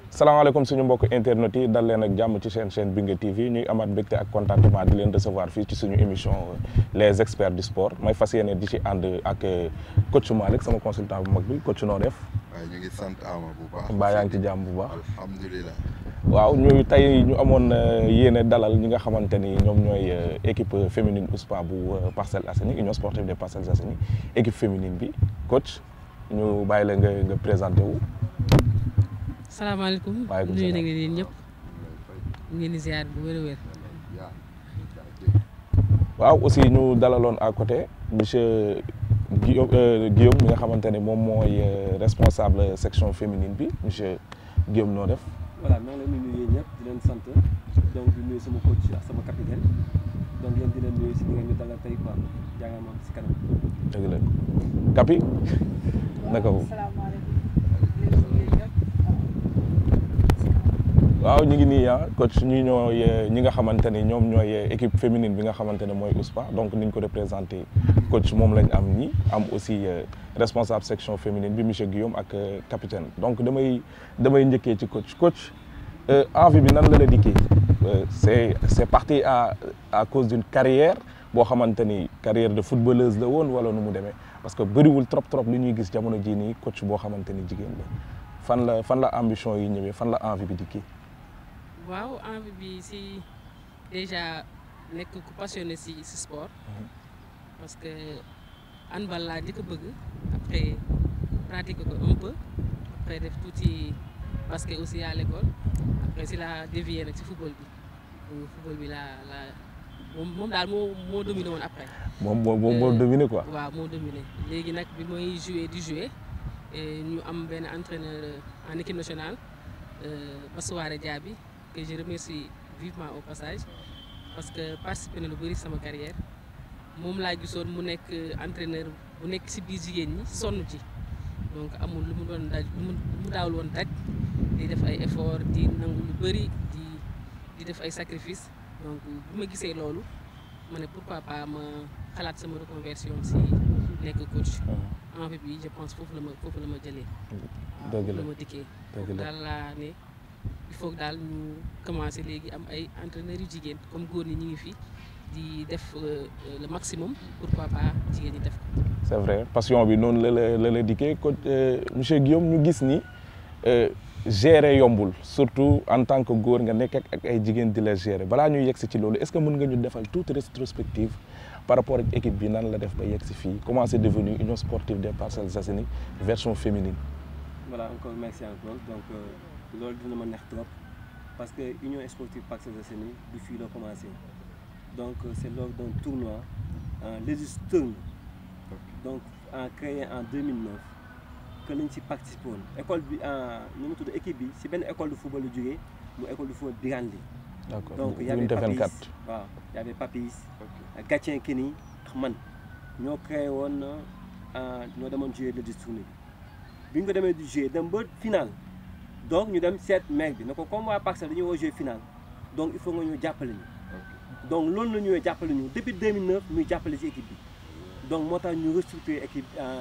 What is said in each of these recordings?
salaamaaleykum suñu mbokk internet yi dal leen ak jàmm ci seen chaîne Bingué TV ñuy amaat mbégte ak contentement di leen recevoir fii ci suñu émission les experts du sport may fas yéene di ci ànd ak coach Malick sama consultant bu mag bi coach noo def. waaye ñu ngi sant Ama bu baax. mbaa yaa ngi ci jàmm bu baax. alhamdulilah. waaw ñu tey ñu amoon yéene dalal ñi nga xamante ni ñoom ñooy équipe féminine USPA bu Parcelles Assainies Union sportive des Parcelles Assainies équipe féminine bi coach ñu bàyyi la nga nga présenté wu. salaamaaleykum Waaleykum nuyu salaam. na ngeen yéen ñëpp ñu ngeen di ziar bu wér a wér waaw aussi ñu dalaloon à côté monsieur Guillaume euh, Guillaume mi nga xamante ne moom mooy euh, responsable section féminine bi monsieur Guillaume noo def. voilà maa ngi leen di nuyu yéen ñëpp di leen sant donc di nuyu sama coach ak sama capitaine donc yéen di leen nuyu si li ngeen ñu dalal tey quoi jàngal moom si kanam. dëgg la Kapi naka wu. waaw ñu ngi nii ah coach ñi ñooy ñi nga xamante ni ñoom ñooy équipe féminine bi nga xamante ne mooy USPA donc ni ñu ko représenté coach moom lañ am ñi am aussi euh, responsable section féminine bi monsieur Guillaume ak euh, capitaine donc damay damay njëkkee ci coach coach euh, envie bi nan la la dikkee Euh, c'est c'est parti à à cause d'une carrière boo xamante ni carrière de footballeuse la woon wala nu mu demee parce que bëriwul trop trop li ñuy gis jamono jii nii coach boo xamante ni jigéen la fan la fan la ambition yi ñëwee fan la envie bi dikkee. waaw envie bi si déjà nekk ku passionné si si sport parce que handball laa njëkk a bëgg après pratiquer ko un peu après def tuuti basket aussi à l'école après si la dévié nag si football bi Donc, football bi laa la moom moom daal moo moo dominé woon après moom moo moo moo Euh, dominé quoi. waaw moo dominé léegi nag bi mooy joué di joué et ñu am benn entraîneur en équipe nationale euh, Bassoare Diaby que je remercie vivement au passage parce que participé na lu bëri sama carrière moom laa gisoon mu nekk entraîneur bu nekk si biir jigéen ñi sonn ci donc amul lu mu doon daj lu mu lu mu daawul woon daj di def ay effort di nangu lu bëri di di def ay sacrifice donc bu ma gisee loolu ma ne pourquoi pas ma xalaat sama reconversion si nekk coach envie bi je pense foofu la ma foofu la ma jëlee waaw Dëgg la. foofu la ma dikkee dëgg la daal laa ne il faut que daal ñu commencé léegi am ay entraîneurs yu jigéen comme góor ñi ñu ngi fi di def euh, euh, le maximum pourquoi pas jigéen ñi def ko c'est vrai passion bi noonu la la la la dikkee coach euh, monsieur Guillaume ñu gis ni euh, gérer yombul surtout en tant que góor nga nekk ak ak ay jigéen di la gérer balaa ñuy yegg si ci loolu est-ce que mën nga ñu defal toute rétrospective par rapport ak équipe bi nan la def ba yegg si fii comment c'est devenu Union sportive des Parcelles Assainies version féminine. voilà encore merci encore donc euh, loolu dina ma neex trop parce que Union sportive Parcelles Assainies du fii la commencé donc euh, c'est lors d'un tournoi en Legis Turn donc en créé en 2009 que lañ ci participé woon école bi en nu mu tudd équipe bi si benn école de football la jógee mu école de football Birandi d'accord donc y avait unité Papis 24. waaw y avait Papis Gatien Kini ak man ñoo créé woon euh, ñoo demoon jouer le tournée bi bi ñu ko demee di jouer dem ba final donc ñu dem seet maire bi ne ko comme waa Parcelles dañuy woo jouer final donc il faut nga ñu jàppale ñu donc loolu la ñëwee jàppale ñu depuis 2009 ñuy jàppale ci équipe bi donc moo tax ñu restructurer équipe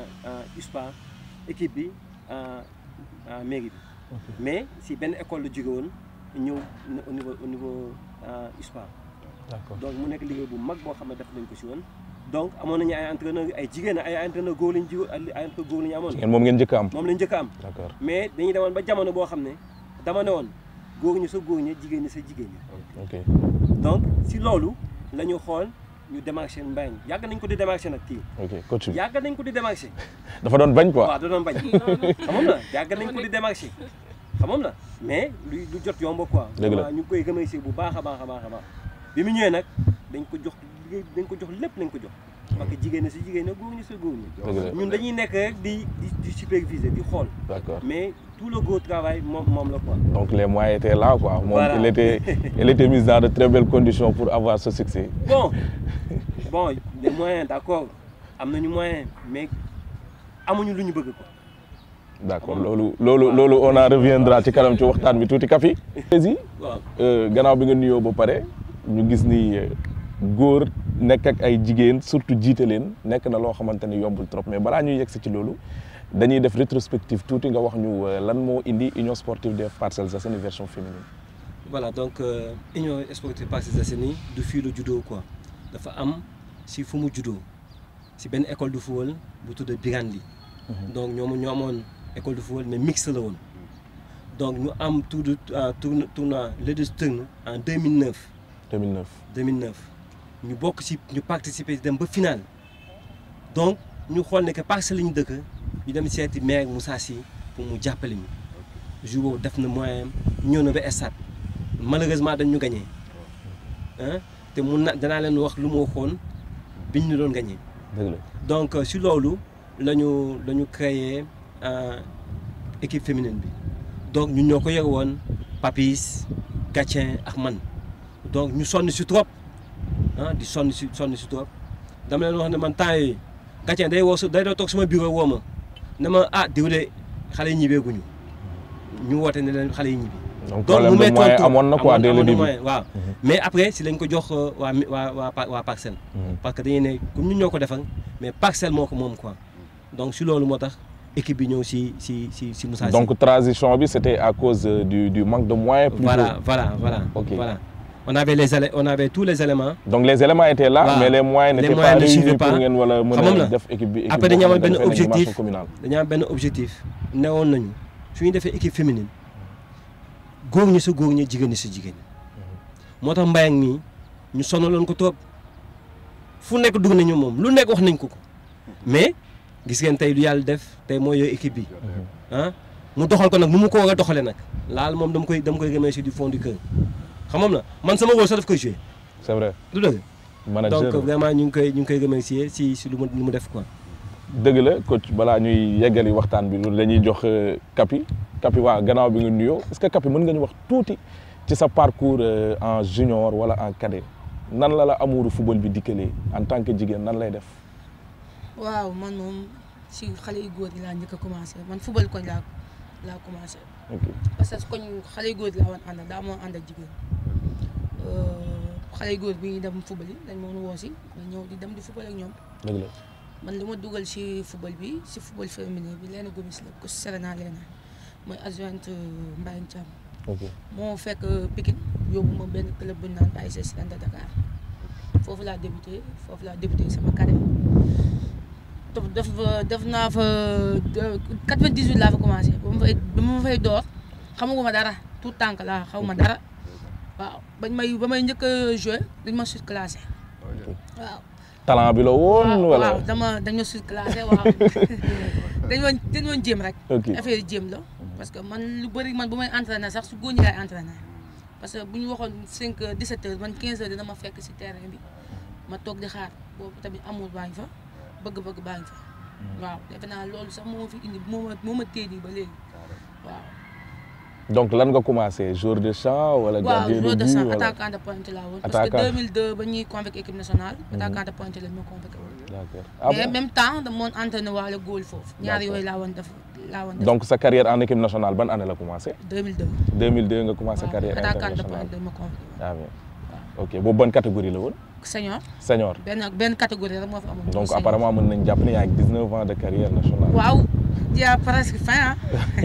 en USPA équipe bi en en mairie bi mais si benn école la jóge woon ñëw au niveau au niveau euh, USPA d'accord donc mu nekk liggéey bu mag boo xam ne def nañ ko si woon donc amoon nañu ay entraîneur ay jigéen ay entraîneur góor lañu ji ay entraîneur góor lañu amoon ngeen moom ngeen njëkk a am. moom lañ njëkk a am d'accord mais dañuy demoon ba jamono boo xam ne dama ne woon góor ñi sa góor ñi jigéen ñi sa jigéen ñi ok donc si loolu la ñu xool ñu démarché mbay mi yàgg nañ ko di démarché nag kii ok coach bi yàgg nañ ko di démarché dafa doon bañ quoi. waaw da doon bañ xamoon na yàgg nañ ko di démarché xamoon na mais lu lu jot yomb quoi Dëgg la. waaw ñu ngi koy remercier bu baax a baax a baax a baax bi mu ñëwee nag dañ ko jox liggéey dañ ko jox lépp lañ ko jox parce que jigéen ñi si jigéen ñi góor ñi si góor ñi dëgg la ñun dañuy nekk rek di di di superviser di xool d'accord mais tout le gros travail moom moom la quoi donc les moyens étaient là quoi. moom Voilà. il était il était mis dans de très belles conditions pour avoir ce succès. bon bon les moyens d'accord am nañu moyen mais amuñu lu ñu bëgg ko d'accord loolu loolu loolu on en reviendra ci kanam ci waxtaan bi tuuti kafi prési waaw gannaaw bi nga nuyoo ba pare ñu gis ni euh, góor nekk ak ay jigéen surtout jiite leen nekk na loo xamante ni yombul trop mais balaa ñuy yegg si ci loolu dañuy def rétrospective tuuti nga wax ñu lan moo indi union sportive des Parcelles Assainies version féminine. voilà donc euh, union sportive Parcelles Assainies du fii la juddoo quoi dafa am si fu mu juddoo si benn école de football bu tudd Birandi donc ñoom ñoo amoon école de football mais mixte la woon donc ñu am tour de tournoi tournoi Ladies Tournoi en 2009 2009 2009 ñu bokk si ñu participer dem ba final donc ñu xool ne que Parcelles la ñu dëkk ñu dem seeti maire Moussa Sy pour mu jàppale ñu jour boobu def na moyen ñëw na ba stade malheureusement dañ ñu gagné ah te mun na danaa leen wax lu ma waxoon biñ ñu doon gagné. dëgg la donc si loolu la ñu la ñu créé équipe féminine bi donc ñun ñoo ko yore woon Papis Gatien ak man donc ñu sonn si trop ah di sonn si sonn si trop dama leen wax ne man temps yii Gatien day woo su day doo toog sama bureau woo ma ne ma ah diw de xale yi ñibbeeguñu ñu woote ne leen xale yi ñibbi. donc problème de moyen amoon na quoi dès le début waaw mais après si lañ ko jox waa waa waa waa parcelle. parce que dañuy ne comme ñun ñoo ko defal mais parcelle moo ko moom quoi donc si loolu moo tax équipe bi ñëw si si si si Moussa Sy. donc transition bi c'était à cause du du manque de moyens. plutôt voilà voilà voilà. ok voilà on avait les élé on avait tous les éléments. donc les éléments étaient là. Waaw. mais les moyens Les n'étaient moyens pas ne réunis suivaient pour pas. ngeen wala mën Xamoon a na. def équipe bi. équipe Après boo dañu amoon xamante ne benn dafay nekk objectif. dimension communale. dañu am benn objectif newoon nañu su ñu defee équipe féminine góor ñi sa góor ñi jigéen ñi sa jigéen ñi moo tax mbay ak mii ñu sonaloon ko trop fu nekk dugg nañu moom lu nekk wax nañ ko ko mais gis ngeen tey lu yàlla def tey mooy yooyu équipe bi ah mu doxal ko nag nu mu ko war a doxalee nag laal moom dama koy dama koy remercier du fond du cœur xam moom na man sama rôle sax daf koy joué c'est vrai du dëgg manager donc vraiment ñu ngi koy ñu ngi koy remercier si si lu mu lu mu def quoi dëgg la coach balaa ñuy yeggali waxtaan bi loolu la ñuy jox euh, Kapi Kapi waa gannaaw bi nga nuyoo est-ce que Kapi mën nga ñu wax tuuti ci sa parcours euh, en junior wala en cadet nan la la amuuru football bi dikkalee en tant que jigéen nan lay def. waaw man moom si xale yu góor yi laa njëkk a commencé man football koñ laa laa commencé ok parce que koñ xale yu góor yi laa woon àndal daa moo ànd ak jigéen xale yu góor bi ñuy dem football yi dañ moon woo si ma ñëw di dem di football ak ñoom dëgg la man li ma dugal si football bi si football féminin bi Léna Gomis la ko Serena Léna mooy adjointe Mbaye Thiam ok moo fekk Pikine yóbbu ma benn club bu ñu naan ASC Sirène de Dakar foofu laa débuté foofu laa débuté sama carrière def def def naa fa 98 laa fa commencé ba ma fay ba ma fay door xamaguma dara tout tànk laa xaw ma dara waaw bañ may ba may njëkk a joué dañ ma surclassé waaw. talent bi la woon waaw wala waaw dama dañ ma surclassé waaw dañ ma dañ ma jéem rek. ok affaire yi jéem la parce que man lu bëri man bu may entraîné sax su góor ñi laay entraîné parce que bu ñu waxoon 5 heures 17 heures man 15 heures dina ma fekk si terrain bi ma toog di xaar boobu tamit amour baa ngi fa bëgg-bëgg baa ngi fa waaw defe naa loolu sax moo ma fi indi moo ma moo ma téye nii ba léegi waaw. donc lan nga commencé joueur de champ wala waaw gardien de joueur de but champ wala attaquant de pointe laa woon. parce que Attaquant. 2002 ba ñuy convoqué équipe nationale. attaquant de pointe lañ ma convoqué woon. d'accord ah mais bon même temps dama woon entraîné waale góol foofu. ñaar D'accord. yooyu laa woon def laa woon def. donc sa carrière en équipe nationale ban année la commencé 2002. 2002 nga commencé waaw carrière attaquant de internationale pointe lañ ma convoqué woon. ah bien ok boobu ban catégorie la woon senior senior benn benn catégorie rek moo fi amoon. donc senior. apparemment mën nañ jàpp ne yaa ngi 19 ans de carrière nationale waaw dia presque fin ah.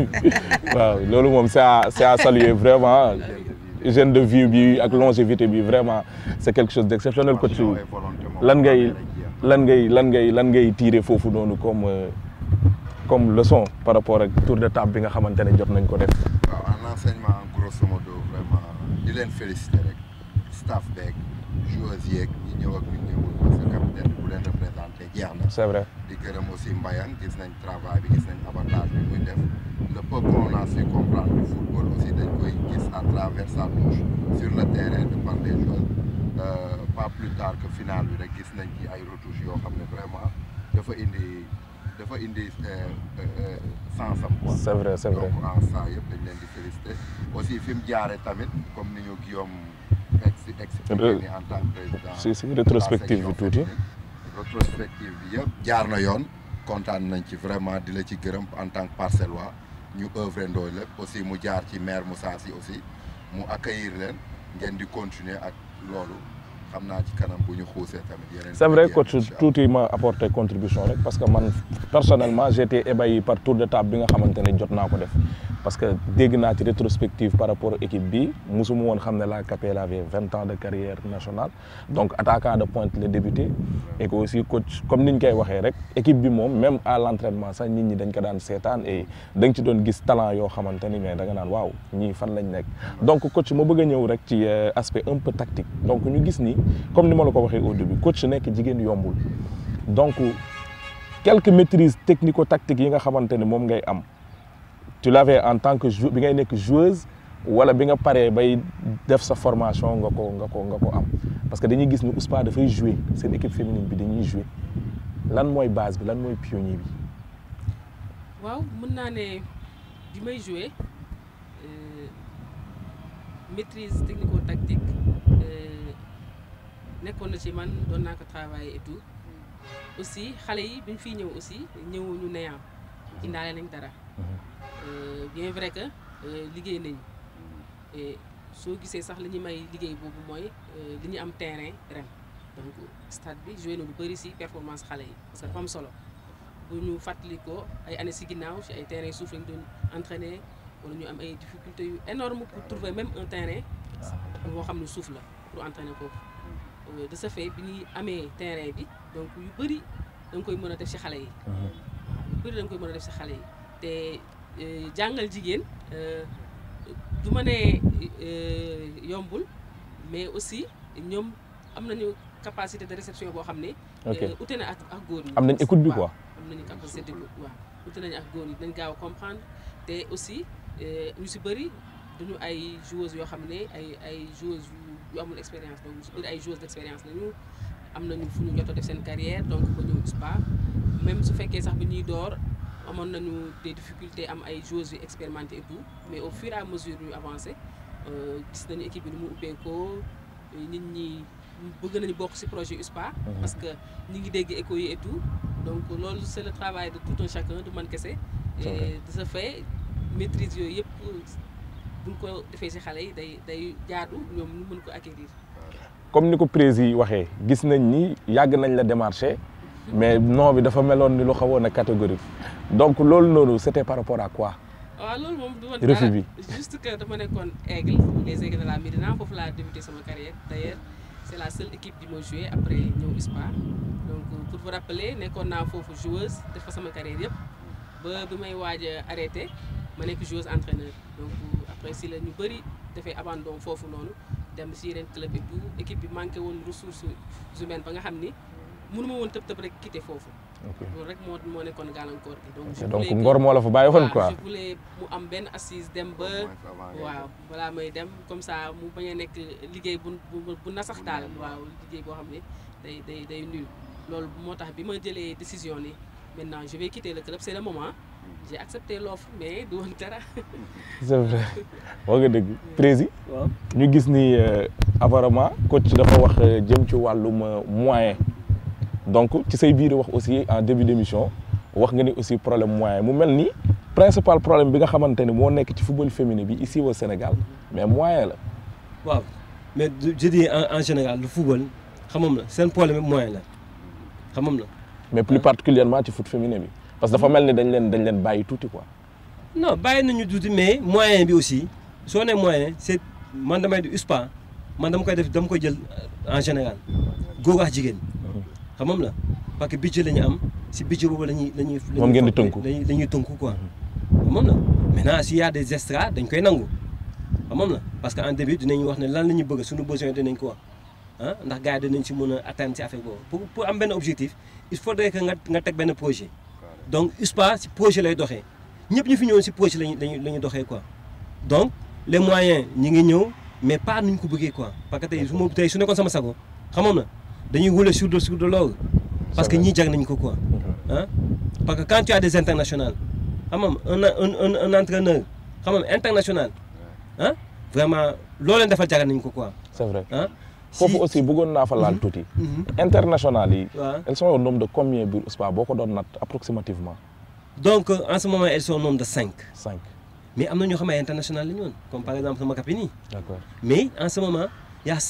waaw loolu moom c'est à c'est à saluer vraiment jeune de vie bi ak longévité bi vraiment c'est quelque chose d'exceptionnel coach lan ngay lan ngay lan ngay lan ngay tirer foofu noonu comme euh, comme leçon par rapport ak tour de table bi nga xamante ne jot nañ ko def waaw en enseignement en grosso modo vraiment di leen féliciter rek staff beeg joueurs yeeg ñi ñëw ak ñu ñëwul parce que capitaine bu leen représenté jeex na c'est vrai di gërëm aussi Mbayang gis nañ travail bi gis nañ avantage bi muy def le peu qu'on a su comprendre du football aussi dañ koy gis à travers sa touche sur le terrain de par les joueurs Euh, pas plus tard que final bi rek gis nañ ci ay retouches yoo xam ne vraiment dafa indi dafa indi euh, euh, sens am quoi c'est vrai c'est vrai donc en ça yëpp dañ leen di féliciter aussi fi mu jaare tamit comme ni ñu Guillaume ex expliqué ni en tant que président si si de la rétrospective bi section tuuti féminine. rétrospective bi yëpp jaar na yoon kontaan nañ ci vraiment di la ci gërëm en tant que parcellois ñu œuvre ndooy lépp aussi mu jaar ci maire Moussa Sy aussi mu accueillir leen ngeen di continuer ak loolu xam naa ci kanam bu ñu xuusee tamit yeneen. c'est vrai yeneen coach incha allah. tuuti ma apporté contribution rek parce que man personnellement j'ai été ébahi par tour de table bi nga xamante ne jot naa ko def parce que dégg naa ci rétrospective par rapport équipe bi musuma woon xam ne la Capel avait vingt ans de carrière nationale donc attaquant de pointe la débuté et que aussi coach comme ni ñu koy waxee rek équipe bi moom même à l'entraînement sax nit ñi dañ ko daan seetaan et da nga ci doon gis talent yoo xamante ni mais da nga naan waaw ñii fan lañ nekk donc coach ma bëgg a ñëw rek ci euh, aspect un peu tactique donc ñu gis ni comme ni ma la ko waxee au début coach nekk jigéen yombul donc quelques maîtrises technico-tactiques yi nga xamante ne moom ngay am tu l'avais en tant que jou bi ngay nekk joueuse wala bi nga paree bay def sa formation nga ko nga ko nga ko am parce que dañuy gis ni USPA dafay jouer seen équipe féminine bi dañuy jouer lan mooy base bi lan mooy pionnier bi waaw mën naa ne bi may joué euh, maîtrise technico-tactique euh, nekkoon na ci man doon naa ko travailler et tout aussi xale yi bi ñu fiy ñëw aussi ñëwuñu néant indaale nañ dara Euh, bien vrai que euh, liggéey nañ et soo gisee sax li ñu may liggéey boobu mooy euh, li ñu am terrain ren donc stade bi joué na lu bëri si performance xale yi parce que dafa am solo bu ñu fàttali ko ay années si ginnaaw si ay terrain suuf lañ doon entraîner wala ñu am ay difficultés yu énormes pour trouver même un terrain boo xam ne suuf la pour entraîner foofu Euh, de ce fait bi ñuy amee terrain bi donc yu bëri da nga koy mën a def si xale yi yu bëri da nga koy mën a def si xale yi te euh, jàngal jigéen euh, du ma ne euh, yombul mais aussi ñoom am nañu capacité de réception boo xam ne ok euh, ute na ak ak góor ñi am nañ écoute bi waaw, quoi am nañu capacité d'écoute waaw ute nañu ak góor ñi dañ gaaw a comprendre te aussi euh, ñu si bëri duñu ay joueuses yoo xam ne ay ay joueuses yu yu amul expérience donc ñu si bëri ay joueuses d'expérience lañu am nañu fu ñu jot a def seen carrière donc ba ñëw USPA même su fekkee sax bi ñuy door amoon nañu des difficultés am ay joueuses yu expérimentées et tout mais au fur et à mesure ñu avancé euh, gis nañu équipe bi ni mu ubbeekoo nit ñi bëgg nañu bokk ci projet USPA parce que ñi ngi dégg écho yi et tout donc loolu c'est le travail de tout un chacun du man kese C'est vrai. et de ce fait maîtrise yooyu yëpp buñ ko defee ci xale yi day day jaadu ñoom ñu mën ko acquérir comme ni ko prési yi waxee gis nañ ni yàgg nañ la démarché mais nom bi dafa meloon ni lu xawoon a catégorique donc loolu noonu c'était par rapport à quoi waaw loolu moom du woon Refus dara bi. juste que dama nekkoon aigle les aigles de la Médina foofu laa débuté sama carrière d'ailleurs c'est la seule équipe bi ma joué après ñëw USPA donc pour vous rappeler nekkoon naa foofu joueuse def fa sama carrière yëpp ba bi may waaj a arrêté ma nekk joueuse entraîneur donc après si la ñu bëri dafay abandon foofu noonu dem si yeneen club et tout équipe bi manqué woon ressources humaines ba nga xam ni mënuma woon tëb tëb rek quitter foofu loolu rek moo moo nekkoon gàllankoor gi donc je donc voulais que- ngor moo la fa bàyyi woon waaw, quoi je voulais mu am benn assise dem ba Au moins avant ngay waaw balaa may dem comme ça mu bañ a nekk liggéey bu bu bu nasax daal waaw liggéey boo xam ne day day day nul loolu moo tax bi ma jëlee décision ni maintenant je vais quitter le club c'est le moment j'ai accepté l'offre mais du woon dara c'est vrai moo nga dëgg prési waaw ñu gis ni euh, apparemment coach dafa wax euh, jëm ci wàllum euh, moyen donc ci say biir wax aussi en début d'émission wax nga ni aussi problème moyen mu mel ni principal problème bi nga xamante ni moo nekk ci football féminin bi ici au Sénégal mais moyen la waaw mais du- je dis en en général le football xamam la seen problème bi moyen la xamam la mais plus particulièrement ci foot féminin bi parce que dafa mel ni dañ leen dañ leen bàyyi tuuti quoi non bàyyi nañu tuuti mais moyen bi aussi soo nee moyen c'est man damay di USPA man dama koy def dama koy jël en général góor ak jigéen xamam la parce que budget la ñu am si budget boobu la ñuy la ñuy Moom ngeen di tënku. lañuy la ñuy tënku quoi xamam la maintenant s'il y a des extras dañ koy nangu xamam la parce que en début dinañ wax ne lan la ñu bëgg suñu besoin dinañ ko wax ah ndax gars yi dinañ si mën a atteindre si affaire boobu pour pour am benn objectif il faudrait que nga nga teg benn projet donc USPA si projet lay doxee ñëpp ñu fi ñëwoon si projet lañu lañu la ñu doxee quoi donc les moyens ñi ngi ñëw mais pas nuñ ko bëggee quoi parce que tey su ma tey su nekkoon sama sago xamoon na dañuy rouler sur de sur de l'or parce que vrai. ñii jag nañ ko quoi ah parce que quand tu as des internationales xam nga un un un un entraîneur xam nga international ah vraiment loo leen defal jagal nañ ko quoi c'est vrai ah. foofu aussi bëggoon naa fa laal tuuti international yi waaw elles sont au nombre de combien biir USPA boo ko doon natt approximativement donc euh, en ce moment elles sont au nombre de cinq cinq mais am na ñoo xam ne ay international la ñu woon comme par exemple sama copine yi d'accord mais en ce moment il y a cinq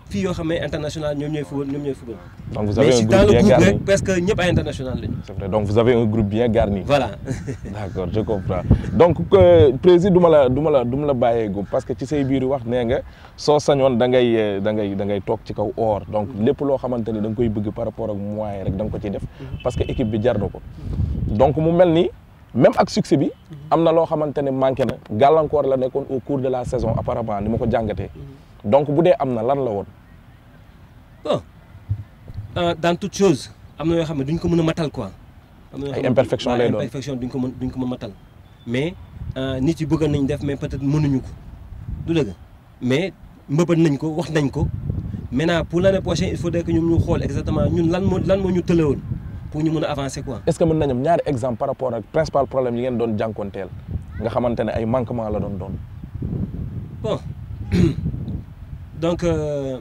filles yoo xam ne international ñoom ñooy football ñoom ñooy football donc vous mais avez si un dans groupe le bien groupe garni rek presque ñëpp ay international lañu c'est vrai donc vous avez un groupe bien garni voilà d'accord je comprends donc euh, président du ma la du ma la du ma la bàyyeegu parce que ci say biir wax nee nga soo sañoon da ngay euh, da ngay da ngay toog ci kaw or donc lépp loo xamante ni da nga koy bëgg par rapport ak moyen rek da nga ko ciy def parce que équipe bi jar na ko donc mu mel ni même ak succès bi am na loo xamante ne manqué na gàllankoor la nekkoon au cours de la saison apparemment ni ma ko jàngatee donc bu dee am na lan la woon bon euh, dans toute chose am na yoo xam ne duñ ko mën a matal quoi. am na yoo Ay xam ne- imperfection waaw, lay doon. imperfection duñ ko mën duñ ko mën matal mais euh, nit yi bëggoon nañ def mais peut-être mënuñu ko du dëgg mais mbëbët nañ ko wax nañ ko maintenant pour l'année prochaine il faudrait que ñoom ñu xool exactement ñun lan moo lan moo ñu tëlewoon pour ñu mën a avancer quoi. est-ce que mën nañu am ñaari exemple par rapport ak principal problème yi ngeen doon jànkoonteel nga xamante ne ay manquement la doon doon Bon, donc, euh,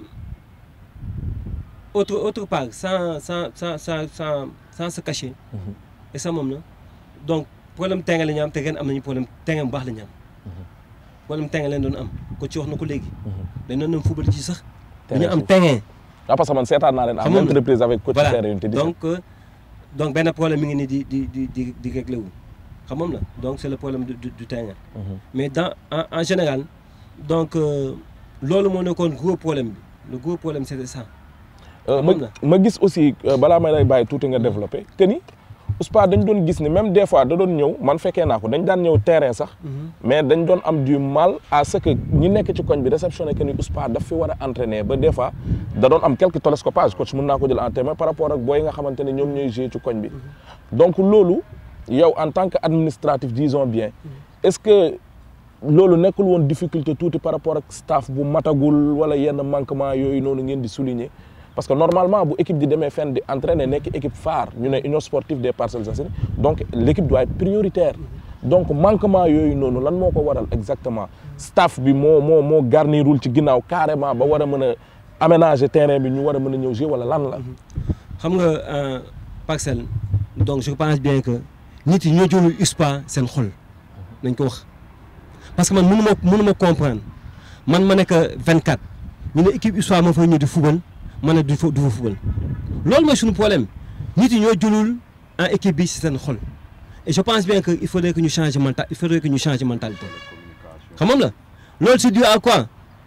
autre, autre part, sans, sans, sans, sans, sans, sans se cacher, et ça, moom la donc, problème terrain la ñu am te ren am nañu problème terrain bu baax la ñu am. problème terrain lañ doon am ko ci wax na ko léegi. dañ doon dem football ci sax. dañu am terrain. ah parce que man seetaan naa leen à Xam nga maintes reprises avec coach voilà terrain te di donc euh, donc benn problème mi ngi nii di di di di di réglé wu xam moom la donc c'est le problème du du, du terrain. mais dans en, en général donc euh, loolu moo nekkoon gros problème bi le gros problème c'était ça. Euh, Moom ma ma gis aussi euh, balaa may lay bàyyi tuuti nga développé que ni Ouspa dañ doon gis ni même des fois da doon ñëw man fekkee naa ko dañ daan ñëw terrain sax mais dañ doon am du mal à ce que ñi nekk ci koñ bi réceptionné que ni Ouspa daf fi war a entraîner ba des fois da doon am quelques télescopages coach mën naa ko jël en témoin par rapport ak booy nga xamante ne ñoom ñooy jouer ci koñ bi donc loolu yow en tant que administratif disons bien est-ce que loolu nekkul woon difficulté tuuti par rapport ak staff bu matagul wala yenn manquement yooyu noonu ngeen di souligner parce que normalement bu équipe di demee fenn di entraîner nekk équipe phare ñu ne union sportive des Parcelles Assainies donc l'équipe doit être prioritaire donc manquement yooyu noonu lan moo ko waral exactement staff bi moo moo moo garnirul ci ginnaaw carrément ba war a mën a aménager terrain bi ñu war a mën a ñëw jouer wala lan la xam nga euh, parcelle donc je pense bien que nit yi ñoo jëlul USPA seen xol nañ ko wax parce que man mënu ma mënu ma comprendre man ma nekk 24 ñu ne équipe USPA moo fay ñëw di football ma ne du fa du fa football loolu mooy suñu problème nit yi ñoo jëlul en équipe bi si seen xol et je pense bien que il faudrait que ñu changer mental il faudrait que ñu changer mentalité xam nga la loolu c'est dû à quoi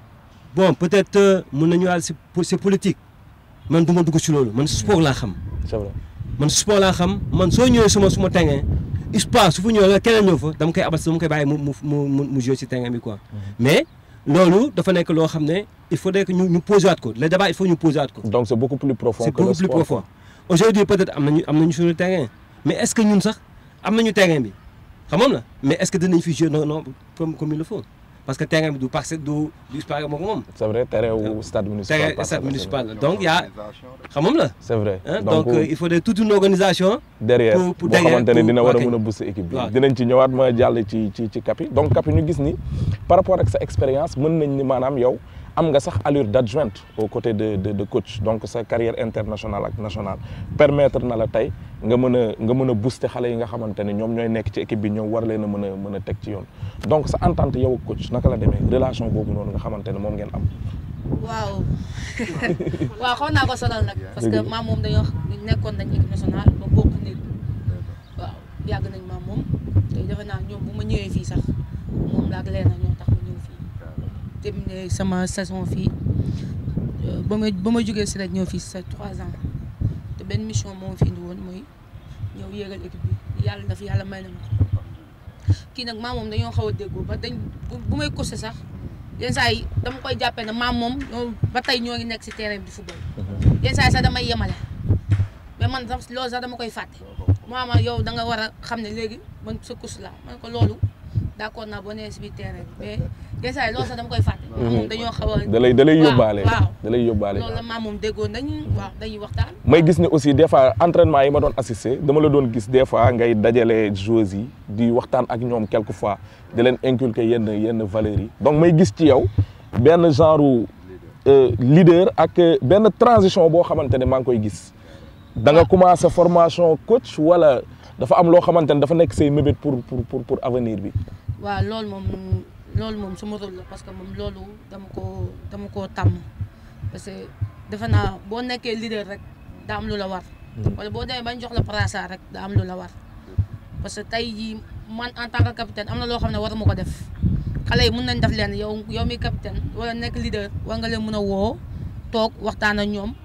bon peut-être euh, mën nañu daal si c'est politique man du ma dugg si loolu man sport laa xam. c'est vrai man sport laa xam man soo ñëwee suma suma terrain USPA su fa ñëwee la keneen ñëw fa dama koy abal dama koy bàyyi mu mu mu mu mu jouer si terrain bi quoi. mais loolu dafa nekk loo xam ne il faudrait que ñu ñu poser waat ko le débat il faut ñu poser waat ko. donc c'est beaucoup plus profond c'est que le beaucoup plus sport. profond aujourd'hui peut-être am nañu am nañu suñu terrain mais est-ce que ñun sax am nañu terrain bi xam moom la mais est-ce que dinañ fi jouer non non comme comme il le faut parce que terrain bi du parce du du USPA moo ko moom. c'est vrai terrain wu stade municipal terrain Parcelles stade Assainies. municipal la donc y a Organisation rek. xam moom la. c'est vrai hein, donc euh, il faudrait toute une organisation. derrière pour- pour boo derrière, xamante ne pour- dina war a ok. mën a booster équipe bi waaw. dinañ ci ñëwaat ma jàll ci ci ci Kapi donc Kapi ñu gis ni par rapport ak sa expérience mën nañ ni maanaam yow am nga sax allure d'adjointe aux côtés de de de coach donc sa carrière internationale ak nationale permettre na la tey nga mën a nga mën a booster xale yi nga xamante ne ñoom ñooy nekk ci équipe bi ñëw war leen a mën a mën a teg ci yoon donc sa entente yow ak coach naka la demee relation boobu noonu nga xamante ne moom ngeen am waaw waaw xaw naa ko sonal nag parce que Dëgg la. maam moom dañoo nekkoon nañ équipe nationale ba bokk nit waaw yàgg nañ maam moom te defe naa ñoom bu ma ñëwee fii sax moom laa ak leena ñoo tax ma ñëw fii terminé sama saison fii euh, ba ma ba ma jógee si rek ñëw fii c'est trois ans te benn mission moo ma fi indi woon mooy ñëw yéegal équipe bi yàlla daf yàlla may na ma ko kii nag maam moom dañoo xaw a déggoo ba dañ bu bu may coacher sax yenn saa yi dama koy jàppee ne maam moom ñoo ba tey ñoo ngi nekk si terrain bi di football yenn saa yi sax damay yemale mais man sax loolu sax dama koy fàtte maama yow da nga war a xam ne léegi man sa coach la man ko loolu d'accord naa boo nee si biir terrain bi mais yenn saa yi loolu sax dama koy fàtte maam moom dañoo xaw a da lay da lay waaw, yóbbaale waaw. da lay yóbbaale loolu la maam moom déggoon nañ waaw dañuy waxtaan may gis ne aussi des fois entraînement yi ma doon assister dama la doon gis des fois ngay dajale joueurs yi di waxtaan ak ñoom quelque fois di leen inculquer yenn yenn valeurs yi donc may gis ci yow benn genre euh, leader ak euh, benn transition boo xamante ne maa ngi koy gis da nga commencer formation coach wala dafa am loo xamante ne dafa nekk say mébét pour pour pour pour avenir bi waaw loolu moom loolu moom sama rôle la parce que moom loolu dama ko dama koo tàmm parce que defe naa boo nekkee leader rek daa am lu la war wala boo demee bañ jox la brassard rek daa am lu la war parce que tey jii man en tant que capitaine am na loo xam ne waruma ko def xale yi mun nañ def leen yow yow mi capitaine wala nekk leader war nga leen mën a woo toog waxtaan ak ñoom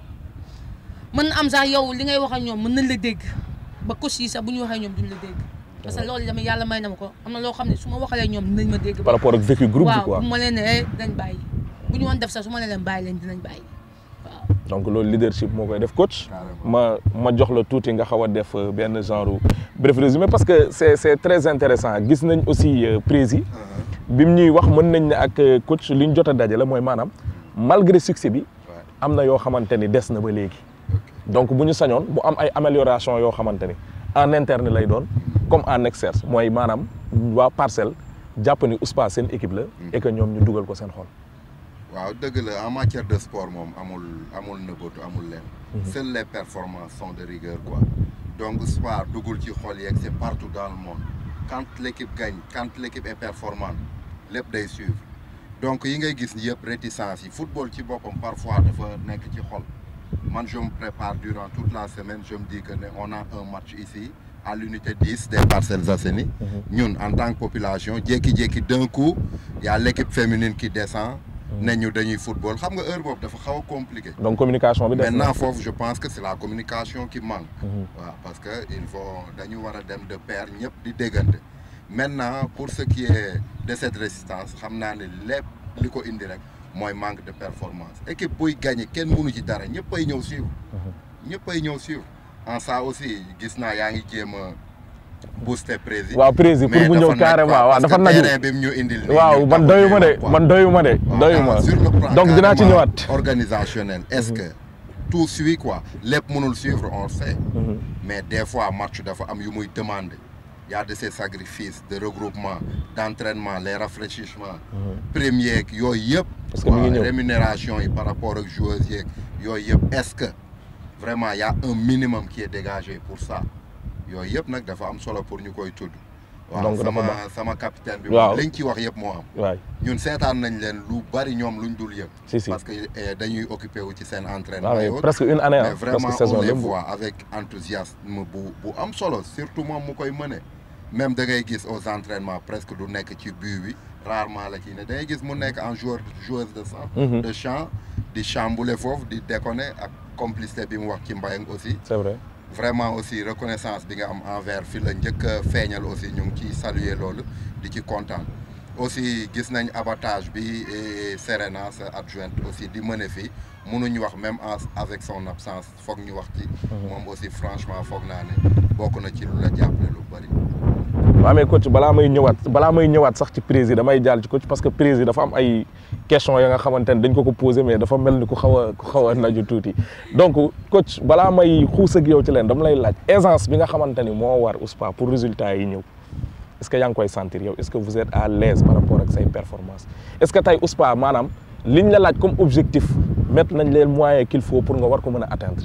mën na am sax yow li ngay wax ak ñoom mën nañ la dégg ba coach yi sax bu ñu waxee ñoom duñ la dégg parce que loolu dama yàlla may na ma ko am na loo xam ne su ma waxalee ñoom dinañ ma dégg par rapport ak vécu groupe bi waaw quoi bu ma leen ne dinañ bàyyi bu ñu woon def sax su ma leen leen bàyyi leen dinañ bàyyi waaw donc loolu leadership moo koy def coach ma ma jox la tuuti nga xaw a def euh, benn genre bref résumé parce que c'est c'est très intéressant gis nañ aussi euh, prési bi mu ñuy wax mën nañ ne ak euh, coach li ñu jot a dajale mooy maanaam malgré succès bi Ouais. am na yoo xamante ni des na ba léegi donc bu ñu sañoon bu am ay amélioration yoo xamante ni en interne lay doon comme en externe mooy maanaam waa parcelle jàpp ni USPA seen équipe la et que ñoom ñu dugal ko seen xol waaw dëgg la en matière de sport moom amul amul nëbbatu amul leen seules les performances sont de rigueur quoi donc sport dugul ci xol yeeg c'est partout dans le monde quand l'équipe gagne quand l'équipe est performante lépp day suivre donc yi ngay gis yëpp réticence yi football ci boppam parfois dafa nekk ci xol man je me prépare durant toute la semaine je me dis que ne on a un match ici à l'unité 10 des Parcelles Assainies ñun en tant que population jékki-jékki d'un coup y a l'équipe féminine qui descend ne ñu dañuy football xam nga heure boobu dafa xaw a compliqué donc communication bi des na maintenant foofu je pense que c'est la communication qui manque Mhm. waaw parce que il faut dañu war a dem de pair ñëpp di déggante maintenant pour ce qui est de cette résistance xam naa ne lépp li ko indi rek mooy manque de performance équipe buy gagné kenn mënu ci dara ñëpp ay ñëw suivre ñëpp ay ñëw suivre en ça aussi gis naa yaa ngi jéem a booster président waaw prési pour mu ñëw carrément waaw dafa naju terrain bi mu ñu indil nii waaw ñun man taxul doyuma ñuy de wax quoi. man doyuma de Waaw, doyuma sur le plan donc dinaa ci carrément ñëwaat organisationnel est-ce que tout suit quoi lépp mënul suivre on le sait Mhm. mais des fois match dafa am yu muy demander y a de ces sacrifices de regroupement d'entraînement les rafraîchissements premier yeeg yooyu yëpp Parce que mi ngi ñëw. rémunération yi par rapport ak joueurs yeeg yooyu yëpp est-ce que vraiment y a un minimum qui est dégagé pour ça yooyu yëpp nag dafa am solo pour ñu koy tudd waaw Donc dafa sama baax. sama capitaine bi Waaw. moom liñ ci wax yëpp moo am waay ñun seetaan nañ leen lu bari ñoom luñ dul yëpp si si parce que eh, dañuy occupé wu ci seen entraînement waaw et mais autres. presque une année mais ah vraiment presque saison on les lëmb voit avec enthousiasme bu bu am solo surtout moom mu koy mëne même da ngay gis aux entraînements presque du nekk ci but bi rarement la ciy ne da ngay gis mu nekk en joueur joueuse de sang Mhm. de champ di chambouler foofu di déconner ak complicité bi mu wax ci Mbayang aussi c'est vrai vraiment aussi reconnaissance bi nga am envers fi la njëkk a feeñal aussi ñu ngi ciy saluer loolu di ci kontaan aussi gis nañ abattage bi et Serena sa adjointe aussi di mëne fii mënuñ wax même en avec son absence foog ñu wax ci moom aussi franchement foog naa ne bokk na ci lu la jàppale lu bari waaw mais coach balaa may ñëwaat balaa may ñëwaat sax ci président damay jàll ci coach parce que président dafa am ay questions ya nga xamante ne dañ ko ko posé mais dafa mel ni ku xaw a ku xaw a naju tuuti donc coach balaa may xuus ak yow ci leen dama lay laaj aisance bi nga xamante ni moo war USPA pour résultat yi ñëw est-ce que yaa ngi koy sentir yow est-ce que vous êtes à l'aise par rapport ak say performances est-ce que tey USPA maanaam liñ la laaj comme objectif mettre nañ leen moyens qu'il faut pour nga war ko mën a atteindre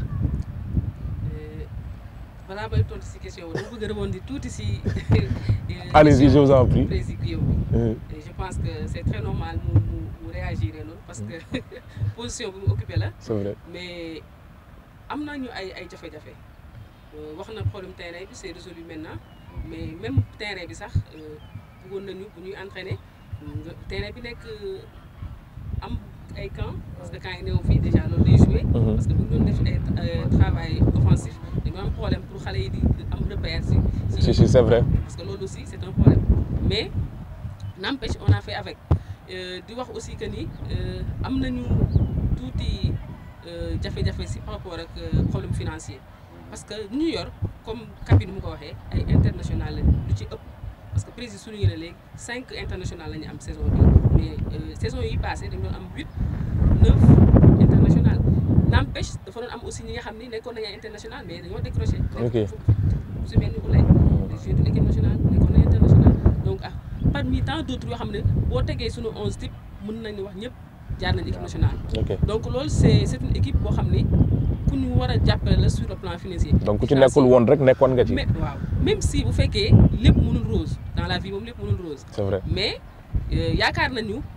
balaa may tontu si question bi dama bëgg a rebondir tuuti si. Allez-y, je vous en prie. président yow Euh, Et je pense que c'est très normal mu mu mu réagir noonu parce que position bi mu occupé la c'est vrai mais am nañu ay ay jafe-jafe Euh, wax na problème terrain bi c'est résolu maintenant mais même terrain bi sax euh, bëggoon nañu bu ñuy entraîner nga terrain bi nekk euh, am ay camp parce que camp yi néew fii déjà loolu day joué Mhm. parce que bu ñu doon def ay euh, travail offensif dañu am problème pour xale yi di am repère si si si c'est vrai parce que loolu aussi c'est un problème mais n'empêche on a fait avec Euh, di wax aussi que ni euh, am nañu tuuti euh, jafe-jafe si par rapport ak euh, problème financier parce que ñu ñu yor comme cabine mu ko waxee ay international lañ lu ci ëpp parce que président suñu ne léegi cinq international la ñu am saison bi mais euh, saison yi passé dañu doon am huit neuf international n'empêche dafa doon am aussi ñi nga xam ni nekkoon nañu ay international mais dañoo décroché Ok. su mel ni Oulay di joué de l'équipe nationale nekkoon nañu international donc ah parmi tant d'autres yoo xam ne boo tegee suñu onze type mën nañu wax ñëpp jaar nañu équipe nationale ok donc loolu c'est c'est une équipe boo xam ni ku ñu war a jàppale la sur le plan financier donc ku ci nekkul woon rek nekkoon nga ci mais waaw même si bu fekkee lépp mënul rose dans la vie moom lépp mënul rose c'est vrai mais euh, yaakaar nañu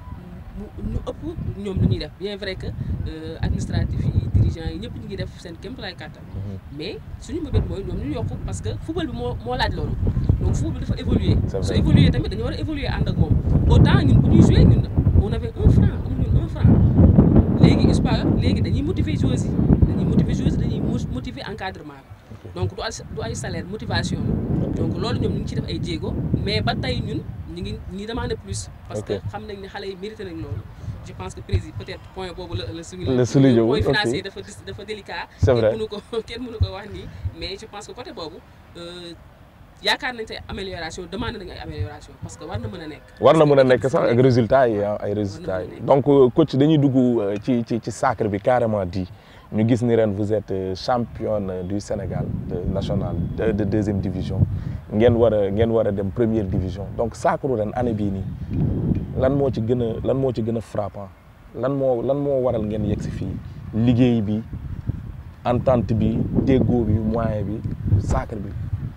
mu ñu ëpp ñoom lu ñuy def bien vrai que euh, administratif yi dirigeants yi ñëpp ñu ngi def seen kéemtalaay kàttan mais suñu mbëbët mooy ñoom ñu yokku parce que football bi moo moo laaj loolu donc football bi dafa évoluer C'est su vrai. évoluer tamit dañu war a évoluer ànd ak moom autant ñun bu ñuy jouer ñun on avait un franc amuñu ñun un franc léegi USPA léegi dañuy motiver joueurs yi dañuy motiver joueurs yi dañuy mo- motiver encadrement bi donc du ay du ay salaire motivation la donc loolu ñoom ñu ngi ci def ay jéego mais ba tey ñun ñu ngi ñi demander plus parce que Ok. xam nañ ne xale yi mérité nañ loolu je pense que président peut-être point boobu la la souligné La souligné point wul, ok. financier dafa dis- dafa délicat C'est vrai. kenn mënu ko kenn mënu ko wax nii mais je pense que côté boobu euh, yaakaar nañ te amélioration demande nañ ay amélioration parce que war na mën a nekk war na mën a nekk sax ak résultats yi ah ay résultats yi donc euh, coach dañuy dugg euh, ci ci ci sacre bi carrément di ñu gis ni ren vous êtes euh, championne du Sénégal de national de, de deuxième division ngeen war a ngeen war a dem première division donc sacre ren année bii nii lan moo ci gën a lan moo ci gën a frappant lan moo lan moo waral ngeen yegg si fii liggéey bi entente bi déggoo bi moyen bi sacre bi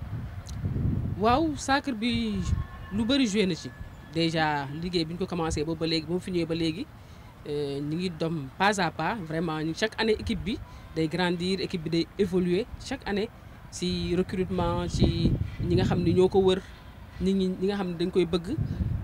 waaw sacre bi lu bëri joué na ci déjà liggéey bi ñu ko commencé boobu ba léegi ba mu fi ñëwee ba léegi euh, ñu ngi dom pas à pas vraiment ñu chaque année équipe bi day grandir équipe bi day évoluer chaque année si recrutement ci ñi nga xam ne ñoo ko wër ñi ñi ñi nga xam ne dañ koy bëgg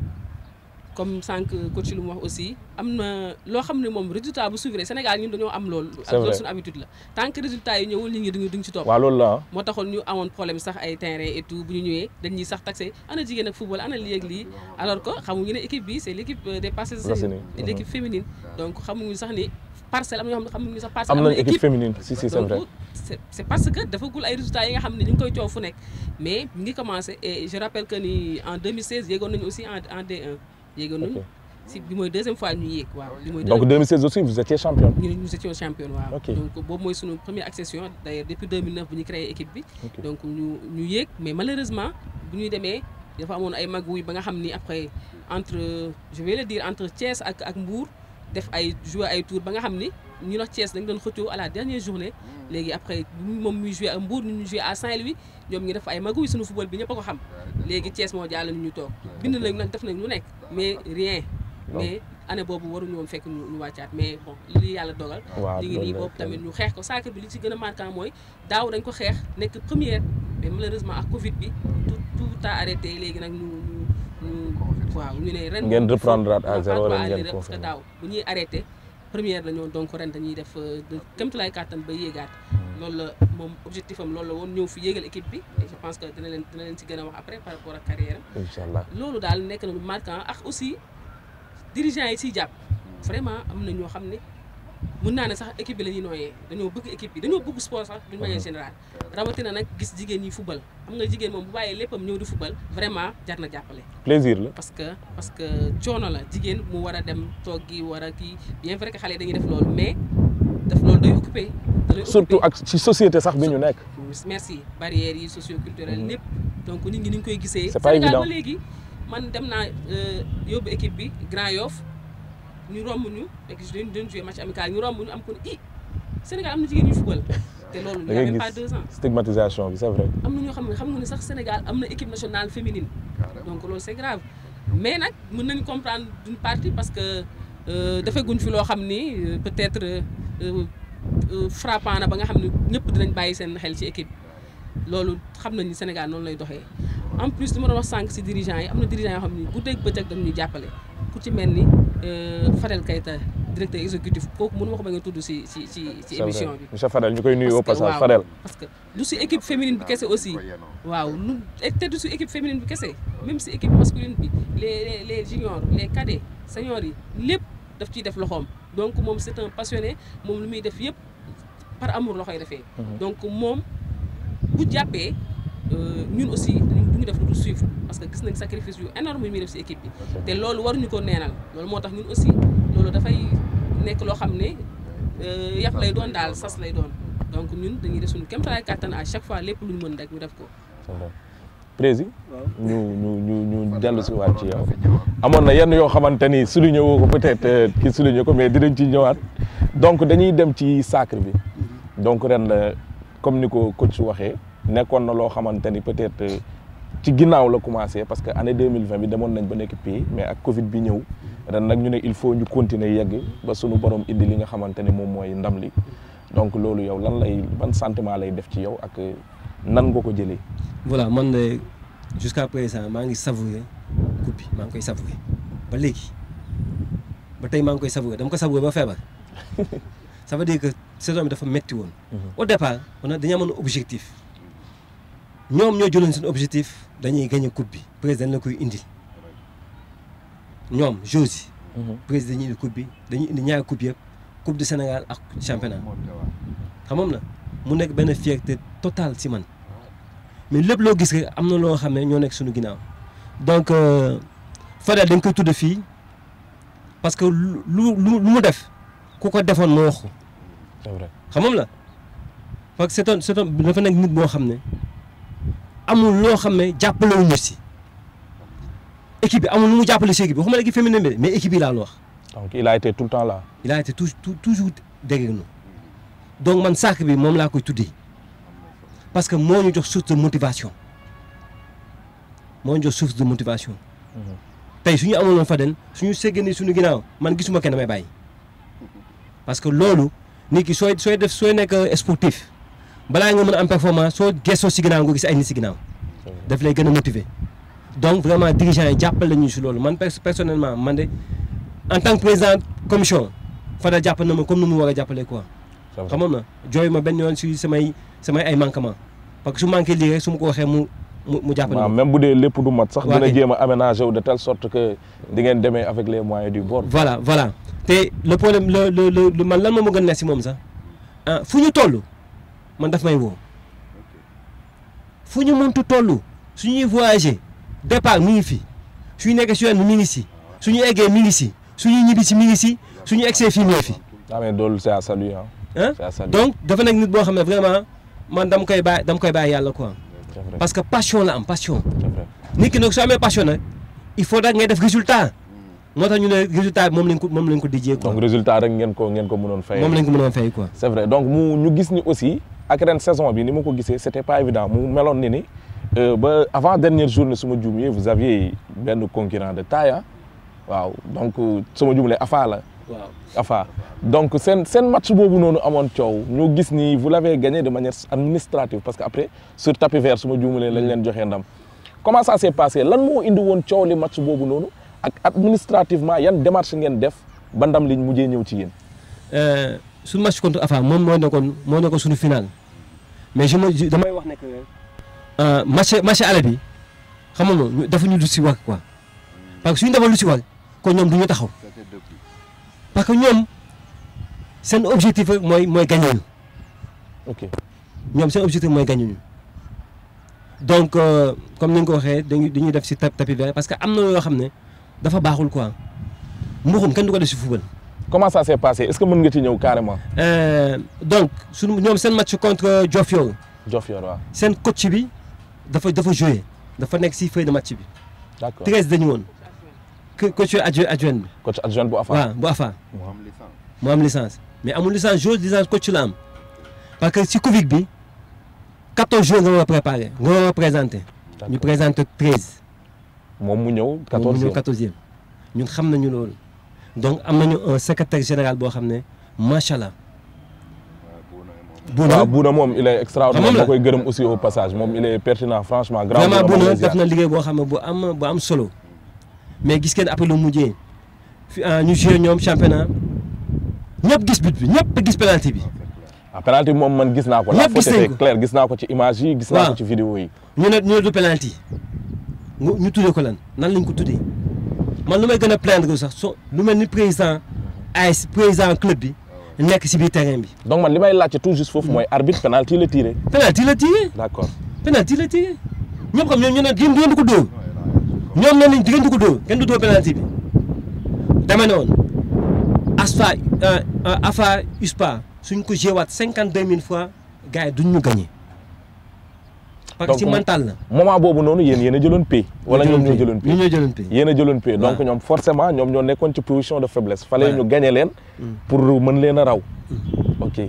comme sànq coach lu mu wax aussi am na loo xam ne moom résultat bu suivre Sénégal ñun dañoo am loolu. C'est vrai. loolu suñu habitude la tant que résultat yi ñëwul nit ñi duñu duñ ci topp. waaw loolu la ah moo taxoon ñu amoon problème sax ay terrain et tout bu ñu ñëwee dañuy sax taxé ana jigéen ak football ana lii ak lii alors que xamuñu ne équipe bi c'est l'équipe euh, des Parcelles Assainies. Assainies et l'équipe féminine donc xamuñu sax ni parcelle am na ñoo xam ne xamuñu sax parcelle am am nañ na équipe féminine si si c'est vrai donc c'est c'est parce que dafagul ay résultats yi nga xam ne ñu ngi koy coow fu nekk mais ñu ngi commencé et je rappelle que ni en 2016 yéegoon nañu aussi en en D1 yéegoon nañu Ok. si bi mooy deuxième fois ñu yéeg waaw bi mooy donc 2016 aussi vous étiez championne ñu nous étions champion waaw Ok. donc boobu mooy sunu première accession d'ailleurs depuis 2009 bu ñu créé équipe bi Ok. donc ñu ñu yéeg mais malheureusement bu ñuy demee dafa amoon ay magouilles ba nga xam ni après entre je vais le dire entre Thiès ak ak Mbour def ay jouer ay tour ba nga xam ni ñu wax Thiès dañ doon xëccoo à la dernière journée léegi après moom muy jouer ak Mbour ñu ñu jouer à Saint-Louis ñoom ñu def ay magouilles sunu football bi ñëpp a ko xam léegi Thiès moo jàll ñu ñu toog bind nañ nag def nañ lu nekk mais rien mais année boobu waruñu woon fekk ñu ñu wàccaat mais bon li yàlla dogal waaw ñu ngi nii loolu la boobu tamit ñu xeex ko sacre bi li ci gën a marquant mooy daaw dañ ko xeex nekk première mais malheureusement ak Covid bi tout tout a arrêté léegi nag ñu ñu ñu waaw ñu ne ren Ngeen moom il faut- reprendre à on zéro va ren aller ngeen rek parce que confirmer. daaw bu ñuy arrêté première la ñoon donc ren dañuy def euh, de kémtulaay kàttan ba yéegaat loolu la moom objectif am loolu la woon ñëw fi yéegal équipe bi et je pense que dina leen dina leen ci gën a wax après par rapport ak carrière am incha allah loolu daal nekk na lu marquant ak aussi dirigeants yi siy jàpp vraiment am na ñoo xam ne mun naa ne sax équipe bi la ñuy nooyee dañoo bëgg équipe bi dañoo bëgg sport sax d'une manière générale rawatina nag gis jigéen ñi football xam nga jigéen moom bu bàyyee léppam ñëw di football vraiment jar na jàppale plaisir la parce que parce que coono la jigéen mu war a dem toog gi war a kii bien vrai que xale yi dañuy def loolu mais def loolu day occupé da lay surtout occupé. ak ci société sax bi ñu nekk merci barrières yi socio-culturelles lépp donc nit ñi ni ñu koy gisee C'est pas Sénégal évident. ba léegi man dem naa euh, yóbbu équipe bi Grand Yoff ñu romb ñu fekk dañ doon jouer match amical ñu romb ñu am ko ni i Sénégal am na jigéen ñuy football te loolu da il y a ngay même pas gis deux ans stigmatisation bi c'est vrai am na ñoo xam ne xam nga ne sax Sénégal am na équipe nationale féminine donc loolu c'est grave mais nag mën nañu comprendre d'une partie parce que euh, defaguñ fi loo xam ni euh, peut-être euh, euh, frappant na ba nga xam ne ñëpp dinañ bàyyi seen xel ci équipe loolu xam nañ ni Sénégal noonu lay doxee en plus li ma doon wax sànq si dirigeants yi am na dirigeants yoo xam ni guddeeg bëccëg dañu ñuy jàppale ku ci mel ni euh, Fadel Keita directeur exécutif kooku mënu ma ko ba nga tudd si si ci ci c'est émission vrai bi monsieur Fadel ñu koy nuyu au Parce que, passage waaw, Fadel parce que du si équipe féminine bi kese aussi waaw lu te du si équipe féminine bi kese même si équipe masculine bi les les les juniors les cadets seniors yi lépp daf ciy def loxoom donc moom c'est un passionné moom lu muy def yëpp par amour la koy defee. donc moom bu jàppee euh, ñun aussi dañu du ñu def lu dul suivre parce que gis nañ sacrifice yu énorme yu muy def si équipe bi te loolu waruñu ko neenal loolu moo tax ñun aussi loolu dafay nekk loo xam ne euh, yàpp lay doon daal sas lay doon donc ñun dañuy def suñu kéemtalaay kàttan à chaque fois lépp lu ñu mën rek ñu def ko. c'est vrai prési waaw ñu ñu ñu ñu dellu si waat ci yow amoon na yenn yoo xamante ni souligné woo ko peut-être euh, ki souligné ko mais dinañ ci ñëwaat donc dañuy dem ci sacre bi donc ren la comme ni ko coach waxee nekkoon na loo xamante ni peut-être euh, ci ginnaaw la commencé parce que année 2020 bi demoon nañ ba nekk pays mais ak Covid bi ñëw ren nag ñu ne il faut ñu continuer yegg ba sunu borom indi li nga xamante ni moom mooy ndam li donc loolu yow lan lay ban sentiment lay def ci yow ak nan nga ko jëlee. voilà man de jusqu'à présent maa ngi savourer coupe bi maa ngi koy savourer ba léegi ba tey maa ngi koy savourer dama ko savourer ba feebar ça veut dire que saison bi dafa metti woon. au départ on a dañu amoon objectif ñoom ñoo jëloon seen objectif dañuy gagner coupe bi président la koy indi ñoom joueurs yi. président dañuy indi coupe bi dañuy indi ñaari coupe yëpp coupe du Sénégal ak championnat xamoon na mu nekk benn fierté totale si man. mais lépp loo gis rek am na loo xam ne ñoo nekk suñu ginnaaw donc Fadel dañ koy tudd fii parce que lu lu lu mu def ku ko defoon moo wax ko c'est vrai xamam la parce que c'est un c'est un dafa nekk nit boo xam ne amul loo xam ne jàppale wu ñu si équipe bi amul lu mu jàppale si équipe bi waxuma la équipe féminine bi mais équipe bi laa la wax donc il a été tout le temps là. il a été toujours toujours derrière nous donc man sàkk bi moom laa koy tuddee. parce que moo ñu jox source de motivation moo ñu jox source de motivation tey su ñu amuloon Fadel suñu séggee suñu ginnaaw man gisuma kenn may bàyyi parce que loolu nit ki sooy sooy def sooy nekk sportif balaa nga mën a am performance soo gëstoo si ginnaaw nga gis ay nit si ginnaaw daf lay gën a motiver donc vraiment dirigeants yi jàppale ñu si loolu man personnellement man de en tant que président commission Fadel jàppal na ma comme ni mu war a jàppale quoi xamoon na jooy ma benn yoon si samay samay ay manquement parce que su manqué lii rek su ma ko waxee mu mu mu jàppale waaw même bu dee lépp du mat sax dina jéem a aménager wu de telle sorte que di ngeen demee avec les moyens du bord. voilà voilà te le problème le le le man lan moo ma gën a nekk si moom sax ah fu ñu toll man daf may woo fu ñu mëntu toll su ñuy voyager départ mi ngi fi suñu nekkee si yoon bi mi ngi si suñu eggee mi ngi si suñuy ñibbi si mi ngi si suñu egsee fii mi ngi fi. ah mais loolu c'est à saluer ah. ah donc dafa nekk nit boo xam ne vraiment man dama koy bàyyi dama koy bàyyi yàlla quoi. parce que passion la am passion. nit ki nag soo amee passion nag il faut da ngay def résultat. moo tax ñu ne résultat bi moom lañ ko moom lañ ko dijjee quoi. donc résultat rek ngeen ko ngeen ko mënoon fay. moom lañ ko mënoon fay quoi. c'est vrai donc mu ñu gis ni aussi ak ren saison bi ni ma ko gisee c'était pas évident mu meloon ni ni ba avant dernière journée su ma juumee vous aviez benn concurrent de taille waaw donc su ma juumlee Afa la. waaw Afa donc seen seen match boobu noonu amoon coow ñu gis ni vous l'avez gagné de manière administrative parce que après sur tapis vert su ma juumalee lañ leen joxee ndam comment ça s'est passé lan moo indi woon coow li match boobu noonu ak administrativement yan démarche ngeen def ba ndam liñ mujjee ñëw ci yéen. suñu match contre Afa moom moo nekkoon moo nekkoon suñu final mais je me damay wax ne que match match aller bi xam nga dafa ñu lu si war quoi parce que suñu defal lu si war kon ñoom du ñu taxaw. parce que ñoom seen objectif rek mooy mooy gagné ñu. ok ñoom seen objectif mooy gagné ñu donc comme ni nga ko waxee dañuy dañuy def si tapis vert parce que am na yoo xam ne dafa baaxul quoi mbuxum kenn du ko def si football. comment ça s'est passé est-ce que mën nga ci ñëw carrément. donc suñu ñoom seen match contre Diofior. Diofior waaw. seen coach bi dafa dafa joué dafa nekk si feuille de match bi. d'accord treize dañu woon. coach adjoint adjoint bi. coach adjoint bu Afa. waaw bu Afa. mu am licence. mu am licence mais amul licence joueur licence coach la am parce que si Covid bi quatorze jours nga war a préparer nga war a présenter. ñu présenter treize. moom mu ñëw moom mu quatorzième ñëw quatorzième ñun xam nañu loolu donc am nañu un secrétaire général boo xam ne macha allah. waaw Bouna moom il est extraordinaire Xamam la. ma koy gërëm aussi au passage moom il est pertinent franchement. grand vraiment bourama Bouna lay ziar. def na liggéey boo xam ne bu am bu am solo mais gis ngeen après lu mujjee fi ah, ñu joué ñoom championnat ñëpp gis but bi ñëpp gis penalty bi ah penalty bi moom man gis naa ko. la Ñëpp gis faute nañ était ko. claire gis naa ko ci image yi. gis naa ko Waaw. ci vidéo yi. ñu ne ñu ne du penalty ñu ñu tuddee ko lan nan lañ ko tuddee man lu may gën a plaindre sax so lu mel ni président AS président club bi nekk si biir terrain bi donc man li may laajte tout juste foofu mooy arbitre penalty la tiré. penalty la tiré d'accord penalty la tiré ñëpp xam ñoom ñu ne yéen ngeen di ko dóor ñoom nee nañ ngeen di ko dóor kenn du dóor penalty bi dama ne woon ASFA AFA USPA suñ ko jéewaat cinquante deux mille fois gars yi duñ ñu gagné parce que ci Donc, mental la. moment boobu noonu yéen yéen a jëloon pay. wala ñoom ñoo jëloon ñu pay. ñoo jëloon pay. yéen a jëloon pay donc Waaw. ñoom forcément ñoom ñoo nekkoon ci position de faiblesse. fallait Voilà. ñu gagné leen. pour mën leen a raw. ok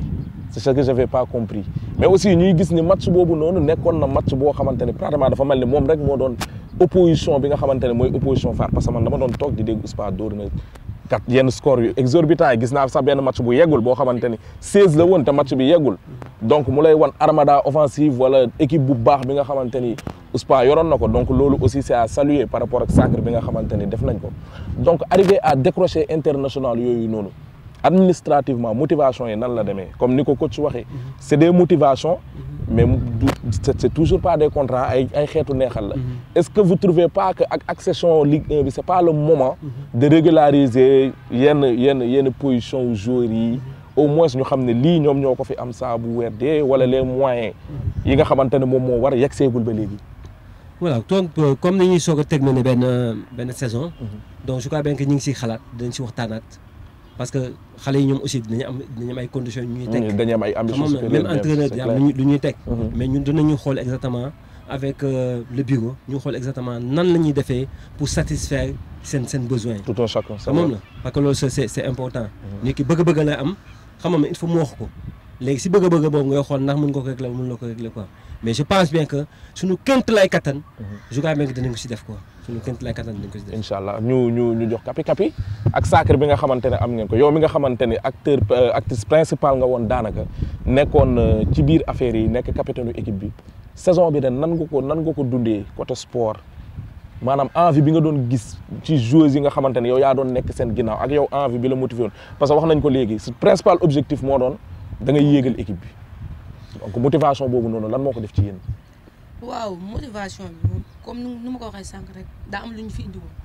c'est ce que j'avais pas compris mais aussi ñuy gis ni match boobu noonu nekkoon na match boo xamante ni pratiquement dafa mel ni moom rek moo doon opposition bi nga xamante ne mooy opposition phare parce que man dama doon toog di dégg Ouspa dóor na kat yenn score yu exorbitant yi gis naa sax benn match bu yeggul boo xamante ni 16 la woon te match bi yeggul donc mu lay wan armada offensive wala équipe bu baax bi nga xamante ni Ouspa yoroon na ko donc loolu aussi c'est à saluer par rapport ak sacre bi nga xamante ni def nañ ko donc arriver à décrocher international yooyu noonu administrativement motivation yi nan la demee comme ni ko coach waxee c'est des motivations mais du c'est c'est toujours pas des contrats ay ay xeetu neexal la est-ce que vous trouvez pas que ak accession Ligue 1 bi c'est pas le moment de régulariser yenn yenn yenn position joueurs yi au moins ñu xam ne lii ñoom ñoo ko fi am saa bu weer dee wala les moyens yi nga xamante ne moom moo war a yegg seegul ba léegi voilà donc euh, comme ni ñuy soog a terminer benn benn saison donc je crois bien que ñu ngi siy xalaat dinañ si waxtaanaat parce que xale yi ñoom aussi dinañu am dinañu am ay conditions yu ñuy teg dañuy am ay ambitions xam nga supérieures même entraîneur c'est yi clair. am lu ñuy teg Mhm. mais ñun dinañu xool exactement avec euh, le bureau ñu xool exactement nan la ñuy defee pour satisfaire seen seen besoins yi tout un chacun c'est xam moom vrai. la parce que loolu c'est c'est c'est important nit ki bëgg-bëgg la am xam nga il faut mu wax ko léegi si bëgg-bëgg boobu ngay xool ndax mën nga ko régler mën loo ko régler quoi mais je pense bien que suñu kënt lay kattan je crois bien que dinañ ko si def quoi suñu kënt lay kattan dinañ ko si def incha allah ñu ñu ñu jox kapi kapi ak sacre bi nga xamante ne am ngeen ko yow mi nga xamante ne acteur euh, actrice principal nga woon daanaka nekkoon euh, ci biir affaire yi nekk capitaine u équipe bi saison bi de nan nga ko nan nga ko dundee côté sport maanaam envie bi nga doon gis ci joueurs yi nga xamante ne yow yaa doon nekk seen ginnaaw ak yow envie bi la motivé woon parce que wax nañ ko léegi ce principal objectif moo doon da ngay yéegal équipe bi donc motivation boobu noonu lan moo ko def ci yéen. waaw motivation bi moom comme nu nu ma ko waxee sànq rek daa am lu ñu fi indi woon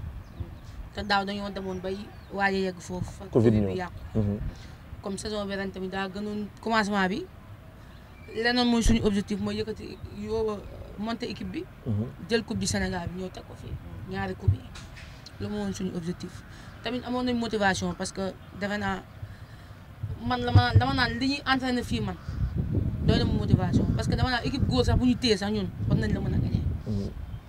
te daaw dañoo demoon bay waaye yegg foofu. fa Covid bi ñëw. yàqu Mhm. comme saison bi ren tamit daa gënoon commencement bi leneen mooy suñu objectif mooy yëkkati yoo monter équipe bi. Mhm. jël coupe du Sénégal bi ñëw teg ko fii ñaari coupe yi lu ma woon suñu objectif tamit amoon nañ motivation parce que defe naa man la ma dama naan li ñuy entraîné fii man doy na ma motivation parce que dama naan équipe góor sax bu ñu téye sax ñun war nañ la mën a gagné Mhm.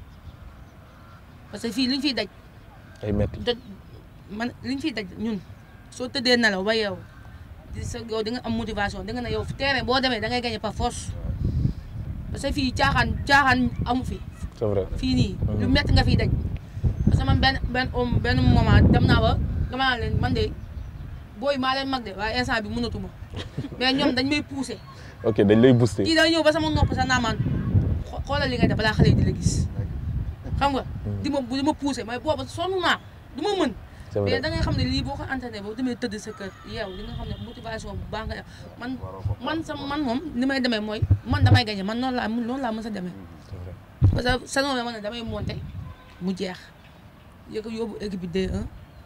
parce que fii li ñu fiy daj ay metti doj man li ñu fiy daj ñun soo tëddee nelaw ba yow di sa yow di nga am motivation di nga ne yow terrain boo demee da ngay gagné par force parce que fii caaxaan caaxaan amu fi c'est vrai. fii nii Mhm. lu métti nga fiy daj parce que man benn benn om- benn moment dem naa ba dama naan leen man de booy maa leen mag de waaye instant bi mënatuma mais ñoom dañ may poussé ok dañ lay booster. kii day ñëw ba sama nopp sax naa man xo- xoolal li ngay def balaa xale yi di la gis xam nga di ma di ma poussé mais booba sonn naa du ma mën c'est mais vrai. da ngay xam ne lii boo ko entraîné boo demee tëdd sa kër yeew li nga xam ne motivation bu baax nga def man man sa man moom ni may demee mooy man damay gagné man noonu laa noonu laa mës a demee c'est vrai. parce que saison bi ma ne damay monter mu jeex yëg yóbbu équipe bi D1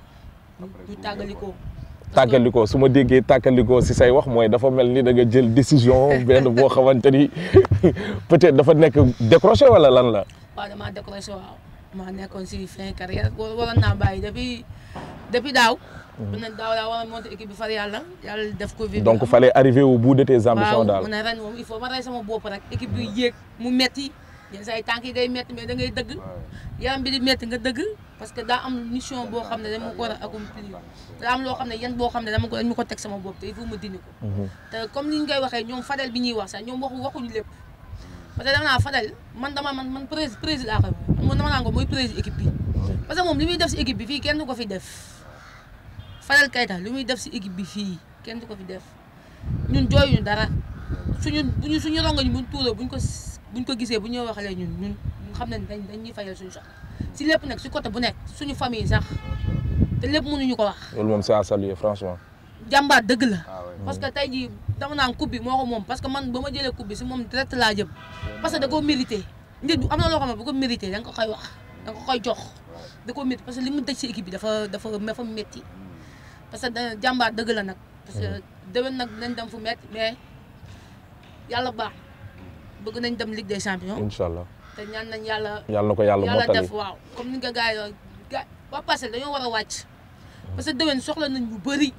ñu tàggalikoo tàkkalikoo su ma déggee tàkkalikoo si say wax mooy dafa mel ni da nga jël décision benn boo xamante ni peut-être dafa nekk décroché wala lan la. waaw damaa décroché waaw maa nekkoon si fin carrière wa- waroon naa bàyyi depuis depuis daaw bu ne daaw laa war a monter équipe bi far yàlla yàlla def Covid bi donc am. fallait arriver au bout de tes ambitions waaw daal. mu ne ren moom il faut ma rey sama bopp rek équipe bi yéeg mu metti yenn saa yi tànk yi day metti mais da ngay dëgg yaram bi di metti nga dëgg parce que daa am mission boo xam ne dama ko war a accomplir daa am loo xam ne yan boo xam ne dama ko dañ ma ko teg sama bopp te il faut ma dindi ko Mhm. te comme ni ñu koy waxee ñoom Fadel bi ñuy wax sax ñoom waxu waxuñu lépp parce que dama naa Fadel man dama man man prési président laa koy wax man dama naa ko mooy président équipe bi parce que moom li muy def si équipe bi fii kenn du ko fi def Fadel Keita li muy def si équipe bi fii kenn du ko fi def ñun jooyuñu dara suñu buñu suñu rongoñ buñ tuuroo buñ ko s- buñ ko gisee bu ñu waxalee ñun ñun ñun xam nañ dañ dañ ñuy fayal suñu soxla si lépp nag si côté bu nekk suñu famille sax te lépp mënuñu ko wax loolu moom c'est à saluer franchement. jàmbaar dëgg la Ah ouais. parce que tey jii dama naan coupe bi moo ko moom parce que man ba ma jëlee coupe bi si moom direct laa jëm parce que da koo mérité nit bu am na loo xam ne bu ko mérité da nga ko koy wax da nga ko koy jox da koo mérité parce que li mu daj si équipe bi dafa dafa dafa métti parce que da jàmbaar dëgg la nag parce que déwén nag nañ dem fu métti mais yàlla baax bëgg nañ dem Ligue des champions incha allah te ñaan nañ yàlla yàlla na ko yàlla yàlla mottali. def waaw comme ni nga gars yi ga waa passé dañoo war a wàcc parce que déwén soxla nañ lu bëri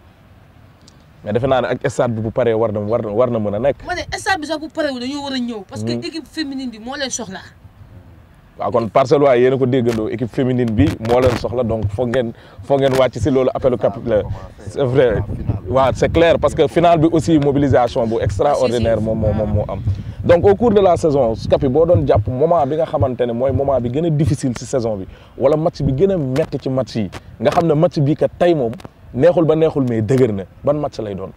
mais defe naa ne ak stade bi bu paree war na war na war na mën a nekk. ma ne stade bi sax bu parewu dañoo war a ñëw parce que Mhm. équipe féminine bi moo leen soxla waaw kon parcelle waaye yéen a ko déggandoo équipe féminine bi moo leen soxla donc foog ngeen foog ngeen wàcc si loolu appelu cap la c'est vrai waaw c'est clair parce que final bi aussi mobilisation bu extraordinaire moom moo moom moo am donc au cours de la saison Capi boo doon jàpp moment bi nga xamante ne mooy moment bi gën a difficile si saison bi wala match bi gën a metti ci match yi nga xam ne match bii kat tey moom neexul ba neexul mais dëgër na ban match lay doon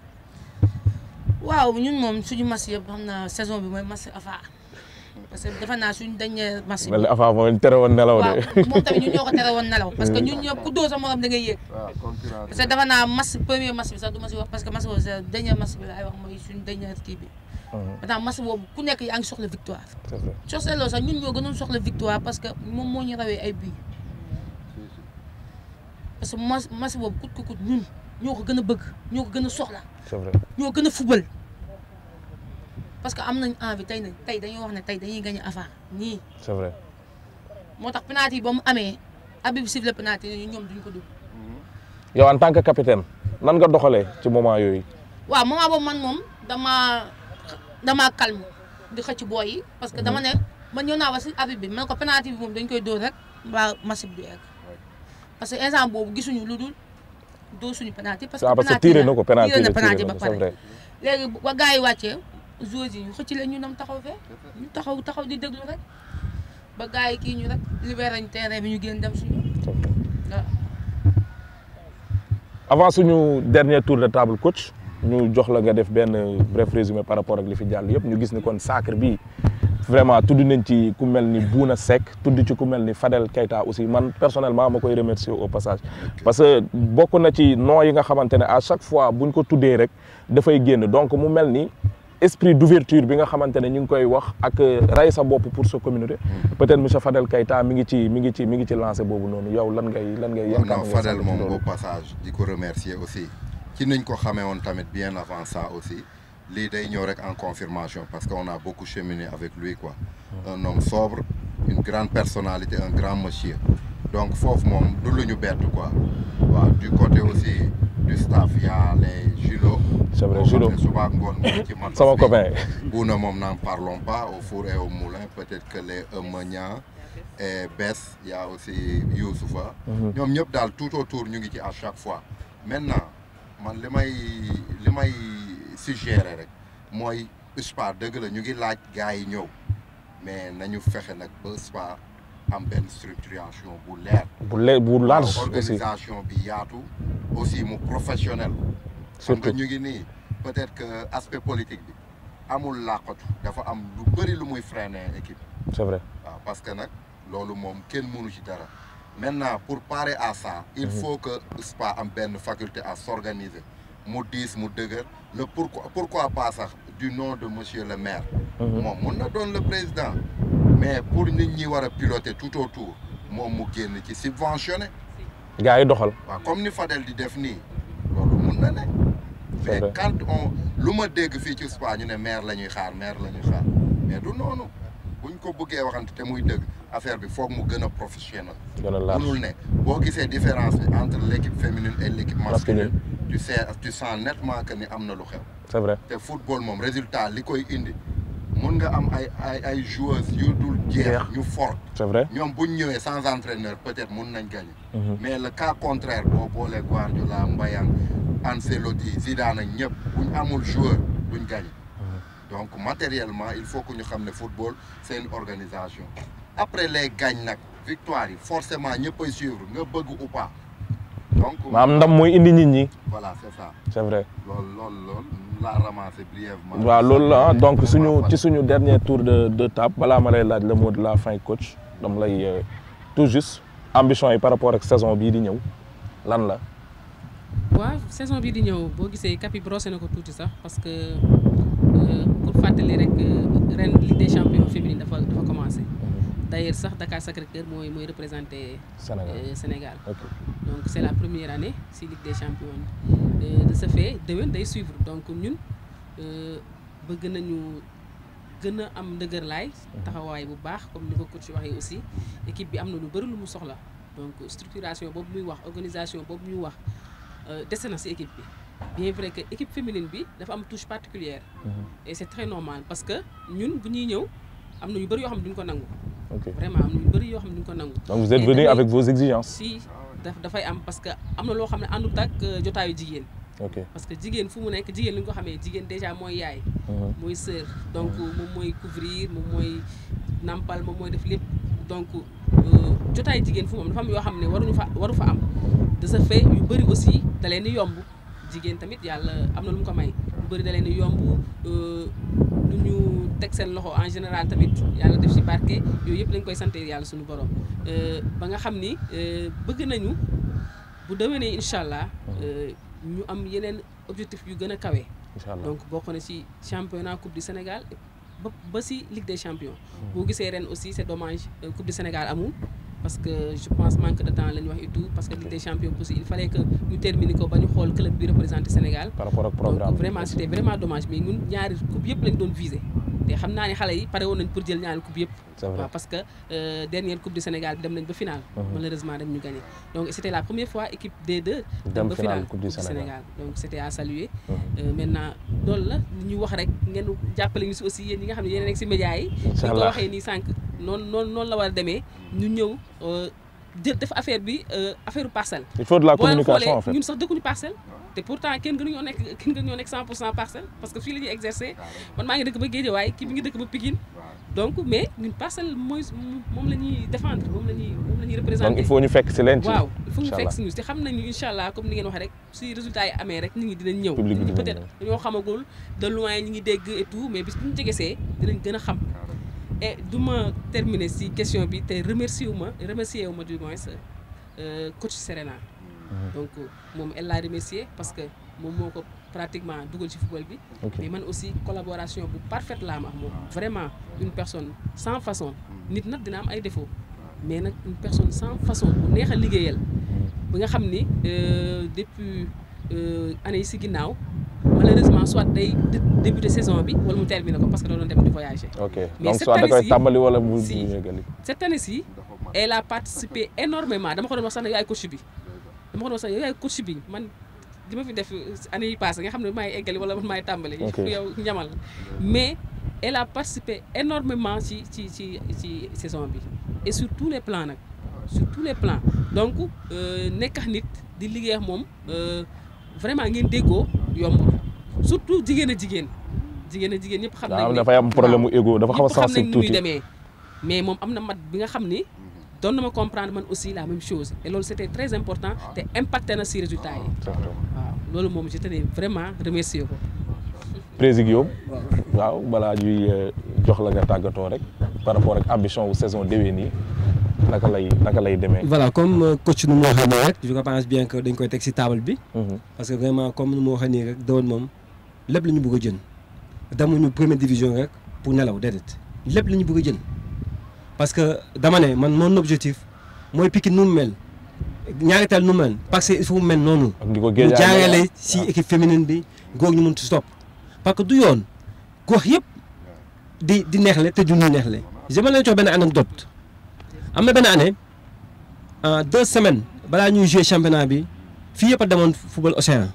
waaw ñun moom suñu match yëpp xam naa saison bi mooy match afa parce que defe naa suñu dernier match bi mel ni Afa moo leen tere woon nelaw waaw de moom tamit ñun ñoo ko tere woon nelaw parce que ñun ñëpp ku dóor sa morom da ngay yéeg waaw concurrence parce que defe naa match premier match bi sax du ma si wax parce que match boobu sa dernier match bi laay wax mooy suñu dernier kii bi maintenant match boobu ku nekk yaa ngi soxla victoire c'est vrai soo seetloo sax ñun ñoo gënoon soxla victoire parce que moom moo ñu rawee ay buts parce que match match boobu kut ku kut ñun ñoo ko gën a bëgg ñoo ko gën a soxla c'est vrai ñoo gën a fubal parce que am nañ envie tey ne tey dañuy wax ne tey dañuy gagné avant nii c'est vrai moo tax penalty yi ba mu amee abi bi sifflé penalty yi ñoom duñ ko dugg yow en tant que capitaine nan nga doxalee ci moment yooyu waaw moment boobu man moom dama dama calme di xëcc booy yi parce que dama ne man ñëw naa ba si abi bi man ko penalty bi moom dañ koy dóor rek mbaa match bi du egg parce que instant boobu gisuñu lu dul dóor suñu penalty parce waaw que parce que tiré na ko penalty tiré na la penalty tiré ba na ko c'est pare vrai léegi ba gars yi wàccee joueurs yi ñu xëcc leen ñu dem taxaw fee ñu taxaw taxaw di déglu rek ba gars yi kii ñu rek libéré ñu terrain bi ñu génn dem suñu waaw. avant suñu dernier tour de table coach ñu jox la nga def benn bref résumé par rapport ak li fi jàll yëpp ñu gis ni kon Sacre bi vraiment tudd nañ ci ku mel ni Bouna Seck tudd ci ku mel ni Fadel Keita aussi man personnellement ma koy remercier au passage parce que bokk na ci nom yi nga xamante ne à chaque fois buñ ko tuddee rek dafay génn donc mu mel ni esprit d'ouverture bi nga xamante ne ñu ngi koy wax ak ray sa bopp pour sa communauté peut-être monsieur Fadel Keita mi ngi ci mi ngi ci mi ngi ci lancé boobu noonu yow lan ngay lan ngay yan non Fadel moom au passage di ko remercier aussi ci niñ ko xamee woon tamit bien avant ça aussi lii day ñëw rek en confirmation parce que on a beaucoup cheminé avec lui quoi un homme sobre une grande personnalité un grand monsieur donc foofu moom du lu ñu bett quoi waaw du côté aussi du staff y a les Julo c'est vrai Julo suba ngoon mu ngi ci man sama copain Bouna moom n'en parlons pas au four et au moulin peut-être que les Eumania et Bess y a aussi Youssoufa ñoom ñëpp daal tout autour ñu ngi ci à chaque fois maintenant man li may li may suggérer rek mooy SPA dëgg la ñu ngi laaj gars yi ñëw mais nañu fexe nag ba SPA am benn structuration bu leer bu le bu large aussi organisation bi yaatu aussi mu professionnel xam nga surtout ñu ngi nii peut-être que aspect politique bi amul làqatu dafa am lu bëri lu muy freiner équipe c'est vrai waaw parce que nag loolu moom kenn mënu ci dara maintenant pour parer à ça il faut que SPA am benn faculté à s'organiser mu diis mu dëgër le pourquoi pourquoi pas sax du nom de monsieur le maire moom mun na doon le président mais pour nit ñi war a piloter tout autour moom mu génn ci subventionné gars yi doxal waaw comme ni Fadel di def nii loolu mun na ne C'est mais vrai. quand on lu ma dégg fii ci SPA ñu ne maire la ñuy xaar maire la ñuy xaar mais du noonu buñ ko bëggee waxante te muy dëgg affaire bi foog mu gën a professionnel gën a large munul ne boo gisee différence bi entre l'équipe féminine et l'équipe masculine Masculine. tu sais tu sens nettement que ni am na lu xew c'est vrai te football moom résultat li koy indi mun nga am ay ay ay joueuses yu dul jeex Jeex. ñu fort c'est vrai ñoom buñ ñëwee sans entraîneur peut-être mun nañ gagner Mhm. mais le cas contraire boo boolee Guardiola Mbayang Ancelotti Zidane ak ñëpp buñ amul joueur duñ gagner donc matériellement il faut que ñu xam ne football c'est une organisation après les gagne nag victoire yi forcément ñëppay suivre nga bëgg ou pas donc maam ndam mooy indi nit ñi voilà c'est ça c'est vrai loolu loolu loolu laa ramassé brièvement waaw loolu la ah donc suñu ci suñu dernier tour de de table balaa ma lay laaj le mot de la fin coach dam lay euh, tout juste ambition yi par rapport ak saison bii di ñëw lan la waaw saison bii di ñëw boo gisee Capi brossé na ko tuuti sax parce que euh, pour fàttali rek euh, ren Ligue des champions féminine dafa dafa commencé d'ailleurs sax Dakar Sacré-Cœur mooy mooy représenté Sénégal euh, Sénégal ok donc c'est la première année si Ligue des champions Euh, de ce fait déwén day suivre donc ñun euh, bëgg nañu gën a am ndëgër laay taxawaay bu baax comme ni ko coach waxee aussi équipe bi am na lu bëri lu mu soxla donc structuration boobu muy wax organisation boobu muy wax euh, dese na si équipe bi bien vrai que équipe féminine bi dafa am touche particulière et c'est très normal parce que ñun bu ñuy ñëw am na yu bëri yoo xam ne duñ ko nangu ok vraiment am na yu bëri yoo xam ne duñ ko nangu donc vous êtes Et venu dafay- avec vos exigences. si daf dafay am parce que am na loo xam ne àndut ak euh, jotaayu jigéen ok parce que jigéen fu mu nekk jigéen li nga ko xamee jigéen déjà mooy yaay Mhm. mooy sœur donc moom mooy couvrir moom mooy nampal moom mooy def lépp donc euh, jotaay jigéen fu mu am dafa am yoo xam ne waruñu fa waru fa am de ce fait yu bëri aussi da leen di yomb jigéen tamit yàlla am na lu mu ko may lu bëri da leen di yomb euh, lu ñu teg seen loxo en général tamit yàlla def ci barke yooyu yëpp dañ koy sante yàlla suñu borom Euh, ba nga xam ni euh, bëgg nañu bu déwénee incha allah euh, ñu am yeneen objectif yu gën a kawe incha allah donc bokk na ci championnat coupe du Sénégal ba ba ci Ligue des champions. boo gisee ren aussi c'est dommage euh, coupe du Sénégal amul parce que je pense manque de temps la ñu wax et tout parce que Ligue des champions aussi il fallait que ñu terminer ko ba ñu xool club bi représenté Sénégal. par rapport ak programme donc vraiment c'était vraiment dommage mais ñun ñaari coupe yëpp lañ doon viser te xam naa ne xale yi pare woon nañ pour jël ñaari coupe yëpp. c'est vrai waaw parce que euh, dernière coupe du Sénégal bi dem nañ ba finale. Mhm. malheureusement dañ ñu gagné donc c'était la première fois équipe D2. dem ba finale coupe du Sénégal donc c'était à saluer. Mhm. Euh, maintenant loolu la li ñu wax rek ngeen jàppale ñu si aussi yéen ñi nga xam ne yéen a nekk si médias yi. incha ñu ko allah waxee nii sànq noonu noonu noonu la war a demee ñu ñëw euh, jël def affaire bi euh, affaire parcelle. il faut de la boo leen communication en xoolee fait ñun sax dëkkuñu parcelle te pourtant kenn gënuñoo nekk kenn gënuñoo nekk 100 pour cent parcelle parce que fii la ñuy exercer man maa ngi dëkk ba Guédiawaye kii bi ngi dëkk ba Pikine donc mais ñun parcelle mooy moom la ñuy défendre moom la ñuy moom la ñuy représenter. donc il faut ñu fekk si leen ci waaw il faut ñu incha fekk allah. si ñu te xam nañu incha allah comme ni ngeen waxee rek si résultat yi amee rek nit ñi dinañ ñëw. Public bi nit ñi dinañ peut-être ñëw. dañoo xamagul de loin ñi ngi dégg et tout mais bis bu ñu jegesee dinañ gën a xam. et du ma terminer si question bi te remercier wu ma remercier wu ma du moins euh, coach Serena. donc moom elle l'a remercié parce que moom moo ko pratiquement dugal ci football bi. ok mais man aussi collaboration bu parfaite laa am ak moom vraiment une personne sans façon nit nag dina am ay défauts mais nag une personne sans façon bu neex a liggéeyal ba nga xam ni euh, depuis euh, année yi si ginnaaw malheureusement soit day dé- débuter saison bi wala mu terminer ko parce que da doon dem di voyager ok Mais donc cette soit da koy année-ci- tàmbali wala mu si. mu yëgali cette année ci elle a participé énormément dama ko doon wax sax ne yaay coach bi dama ko doon wax sax yaay coach bi man li ma fi def année yi passé nga xam ne maay eggali wala man maay tàmbali Ok. yow ñamal mais elle a participé énormément ci ci ci ci saison bi et sur tous les plans nag sur tous les plans donc euh, nekk ak nit di liggéey ak moom euh, vraiment ngeen déggoo yombul surtout jigéen a jigéen jigéen a jigéen ñëpp xam daa nañ am ne- dafay am problème mu égo dafa xaw a ñëpp xam nañ sensible ni muy tuuti demee mais moom am na mat bi nga xam ni doon na ma comprendre man aussi la même chose et loolu c'était très important te impacté na si résultat yi C'est vrai. waaw loolu moom je tenais vraiment remercier ko président waaw balaa ñuy euh, jox la nga tàggatoo rek par rapport ak ambition wu saison déwén yi naka lay naka lay demee. voilà comme euh, coach nu mu waxee nii rek je pense bien que dañ koy teg ci table bi Mhm. parce que vraiment comme nu mu waxee nii rek dawoon moom lépp la ñu bëgg a jën demuñu première division rek pour nelaw déedéet lépp la ñu bëgg a jën parce que dama ne man mon objectif mooy Pikine nu mu mel ñaari tal nu mu mel parce que il faut mu mel noonu ak di ko ñu géej jaarale si équipe féminine bi góor ñu mun ci stop parce que du yoon gox yëpp di di neexle te du ñu neexle je ma leen jox benn anecdote am na benn année en deux semaines balaa ñuy jouer championnat bi fii yëpp a demoon football océan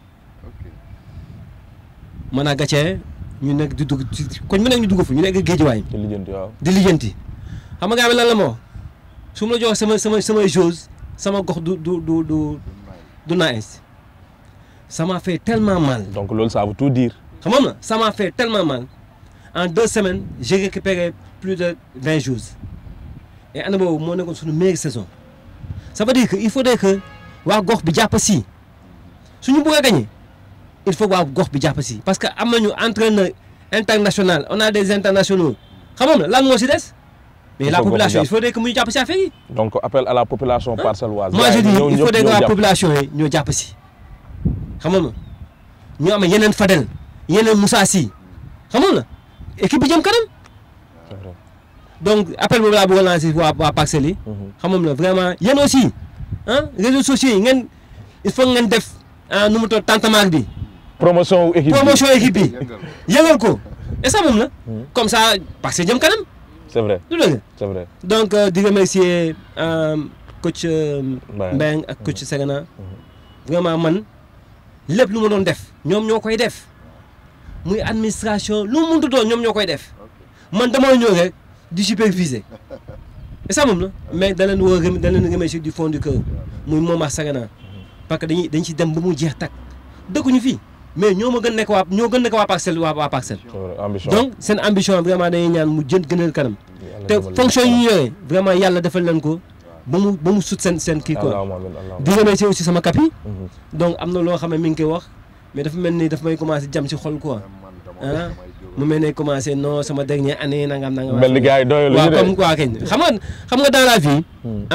man a gàccee ñu nekk di dugg ci koñ mu nekk ñu dugg fu ñu nekk géejuwaay ci lijjanti waaw. di lijjanti xam nga gars bi lan la moo su ma la jox sama sama samay choses sama gox du du du du du nice ça m'a fait tellement mal donc loolu ça veut tout dire. xam nga ça m'a fait tellement mal en deux semaines j'ai récupéré plus de vingt jours et année boobu moo nekkoon suñu meilleure saison ça veut dire que il faudrait que waa gox bi jàpp si suñu bëgg a gagner il faut que waa gox bi jàpp si parce que am nañu entraîneur international on a des internationaux xam nga lan moo si des mais Il la faut gox bi population il jàpp. faudrait que muy jàpp si affaire yi donc appel à la population parcelloise. moi je gars yi dis ñëw il ñëpp faudrait que ñëw waa jàpp. population yi ñoo jàpp si xam nga ñu am yeneen Fadel yeneen Moussa Sy xam nga équipe bi jëm kanam C'est vrai. donc appel boobu laa bëgg a lancer waa waa Parcelles yi Mhm. xam nga vraiment yéen aussi ah réseaux sociaux yi ngeen il faut ngeen def ah nu mu toll tantamar bi promotion wu équipe bi. promotion équipe bi yëngal ko et ça moom la Mhm. comme ça Parcelles jëm kanam c'est vrai du dëgg c'est vrai. donc euh, di remercier euh, coach euh, Mbayang. Mbayang ak coach Segana vraiment man lépp lu ma doon def ñoom ñoo koy def muy administration lu mu mënti doon ñoom ñoo koy def man dama ñëw rek di superviser ça moom la mais da leen woo rem da leen remercier du fond du cœur muy Momar Sagana parce que dañuy dañ ci dem ba mu jeex tàkk dëkkuñu fii mais ñoo ma gën nekk waa ñoo gën nekk waa parcelle waa waa parcelle c'est vrai, ambition donc seen ambition vraiment dañuy ñaan mu jën gënal kanam Yàlla te defal leen fonction yi ñu yore vraiment yàlla defal leen ko ba mu ba mu sut seen seen kii quoi Allahumma amiin, Allahumma di remercier aussi sama kapi amiin. donc am na loo xam ne mi ngi koy wax mais dafa mel ni daf may commencé jam ci xol quoi ah mu mel ne commencé non sama dernière année nangam nangam. mel ni gars yi doyul waaw ñu de. comme quoi kañ xam nga xam nga dans la vie.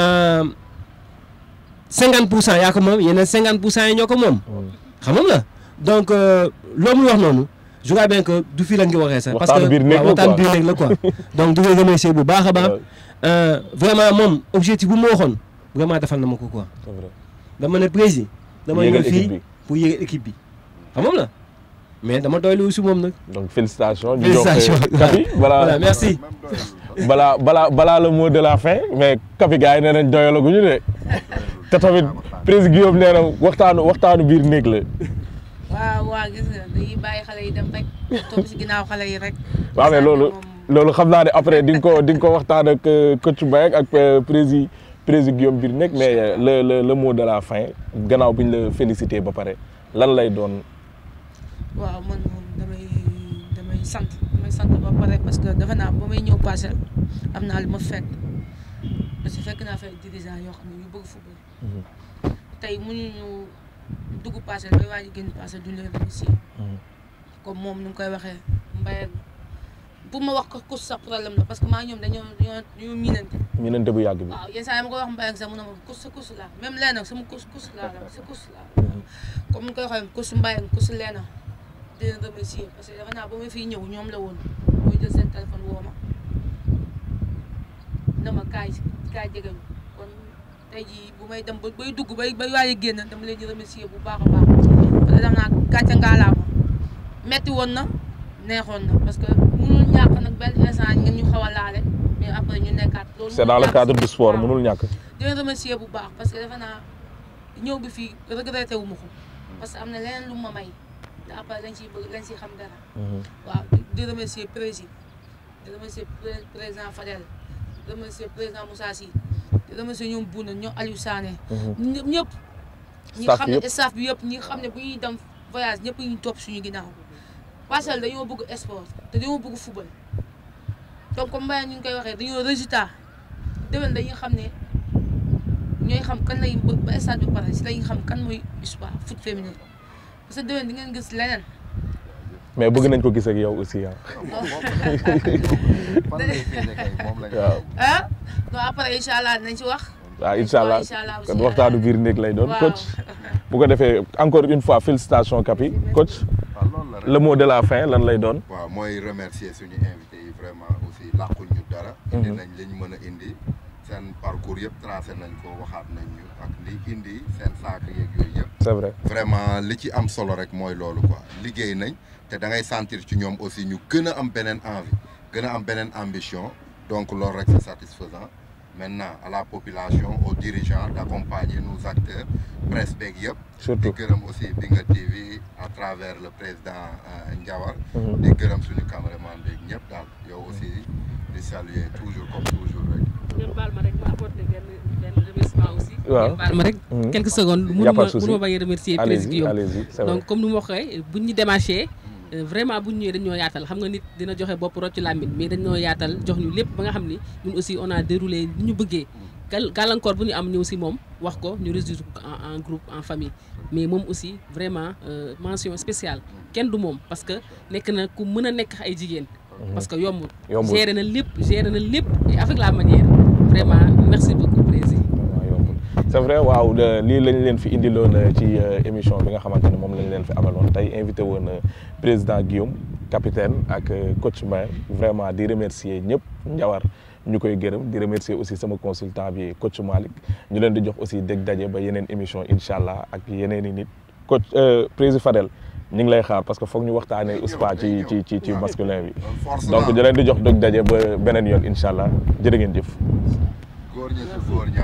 cinquante pour cent yaa ko moom yeneen cinquante pour cent yi ñoo ko moom. xam nga la donc loo muy wax noonu je crois bien que du fii lañ ko waxee sax. parce Waxtaanu que biir néeg la waaw waxtaan quoi. biir néeg la quoi. donc di ko remercier bu baax a baax. Euh, vraiment moom objectif bu ma waxoon vraiment defal na ma ko quoi. c'est vrai. dama ne président dama Yéegal ñëw équipe fii bi. pour yéegal équipe bi xam nga la mais dama doylu aussi moom nag. donc félicitations. ñu jox Félicitations. Kapi voilà balaa merci. balaa balaa balaa le mot de la fin mais Kapi gars yi nee nañ doyalaguñu de te tamit président Guillaume nee na waxtaanu waxtaanu biir néeg la. waaw waaw gis nga dañuy bàyyi xale yi dem rek topp si ginnaaw xale yi rek. waaw mais loolu loolu xam naa ne après di nga ko di nga ko waxtaan ak euh, coach Mbaye ak euh, président président Guillaume biir néeg mais euh, le le le mot de la fin gannaaw bi ñu la félicité ba pare lan lay doon. waaw man moom damay damay sant damay sant ba pare parce que defe naa ba may ñëw parcelle am naa lu ma fekk parce que fekk naa fay dirigeant yoo xam ne ñu bëgg football tey mënuñu dugg parcelle bay waaj a génn parcelle duñ leen remercier comme moom nu mu koy waxee Mbaye pour ma wax ko kus sax problème la parce que maa ngi ñoom dañoo dañoo dañoo miinante ñu nente bu yàgg bi. waaw yenn saa yi ma koy wax Mbaye sax mu ne ma kus sa kus laa même leena sama kus kus laa la sa kus laa comme ni koy waxee kus Mbaye kus leena di leen remercier parce que defe naa ba ma fiy ñëw ñoom la woon mooy jël seen téléphone woo ma na ma kaay kaay jege ñu kon tey jii bu may dem ba bay dugg bay bay waaye génn dama leen di remercier bu baax a baax parce que dam naa gàcce ngaalaama metti woon na neexoon na parce que mënul ñàkk nag benn instant ngeen ñu xaw a laale mais après ñu nekkaat loolu c'est dans le mënul cadre ñàkk. du sport waaw. mënul ñàkk. di leen remercier bu baax parce que defe naa ñëw bi fii regretté wu ma ko parce que am na leneen lu ma may te après lañ ciy bëgg lañ ciy xam dara waaw di di remercier président di remercier pré- président Fadel di remercier président Moussa Sy di remercier ñoom Bouna ñoom Aliou Sané ñëpp ñëpp ñi Staff xam ne yëpp. staff bi yëpp ñi xam ne bu ñuy dem voyage ñëpp ñu topp suñu ginnaaw parcelle dañoo bëgg sport te dañoo bëgg football donc comme Mbaye ñu ngi koy waxee dañoo résultat déwén dañuy xam ne ñooy xam kan lay ba ba stade bi pare si lañuy xam kan mooy USPA foot féminin parce que déwén di ngeen gis leneen mais bëgg nañ ko gis ak yow aussi ah. fan lay génne kay moom lañ waaw ah non après incha allah dinañ ci wax waaw incha allah incha allah kon waxtaanu biir néeg lay doon waaw. coach. bu ko defee encore une fois félicitations Kapi coach waaw loolu la rek. le mot de la fin lan lay doon. waaw mooy remercier suñu invité yi vraiment aussi làquñ ñu dara. indi nañ li ñu mën a indi seen parcours yëpp tracé nañ ko waxaat nañ ñu ak li indi seen saako yeeg yooyu yëpp. c'est vrai. vraiment li ci am solo rek mooy loolu quoi liggéey nañ te da ngay sentir ci ñoom aussi ñu gën a am beneen envie gën a am beneen ambition donc loolu rek c'est satisfaisant maintenant à la population aux dirigeants d'accompagner nos acteurs presse beeg yëpp. di surtout. gërëm aussi Binga TV à travers le président euh, Ndiawar. Mhm. di gërëm suñu caméraman beeg ñëpp daal yow aussi di saluer toujours comme toujours rek. ngeen baal ma rek ma apporter benn benn remerciement aussi. Waaw. ngeen baal ma rek. Mhm. quelques secondes Y a mënu pas ma de souci. mënu ma bañ a remercier président allez-y Guillaume. allez-y c'est vrai. donc comme ni ma waxee buñ ñu démarché euh, vraiment buñ ñëwee dañoo yaatal xam nga nit dina joxe bopp rocc ci làmmiñ mais dañoo yaatal jox ñu lépp ba nga xam ni ñun aussi on a déroulé li ñu bëggee gal gàllankoor bu ñu am ñëw si moom wax ko ñu résoudre ko en en groupe en famille mais moom aussi vraiment euh, mention spéciale kenn du moom parce que nekk na ku mën a nekk ay jigéen parce que yombul Yombul. géré na lépp géré na lépp et avec la manière vraiment merci beaucoup président vraiment yombul c'est vrai waaw de- lii lañ leen fi indiloon euh, ci euh, émission bi nga xamante ne moom lañ leen fi amaloon tey invité woon euh, président Guillaume capitaine ak euh, coach Mbaye vraiment di remercier ñëpp Ndiawar ñu koy gërëm di remercier aussi sama consultant bi coach Malick ñu leen di jox aussi dégg daje ba yeneen émission incha allah ak yeneen i nit coach euh, président Fadel ñu ngi lay xaar parce que foog ñu waxtaanee USPA ci ci ci ci masculin bi force donc la di leen di jox dégg daje ba beneen yoon incha allah jërë ngeen jëf. góor ñi si góor ñi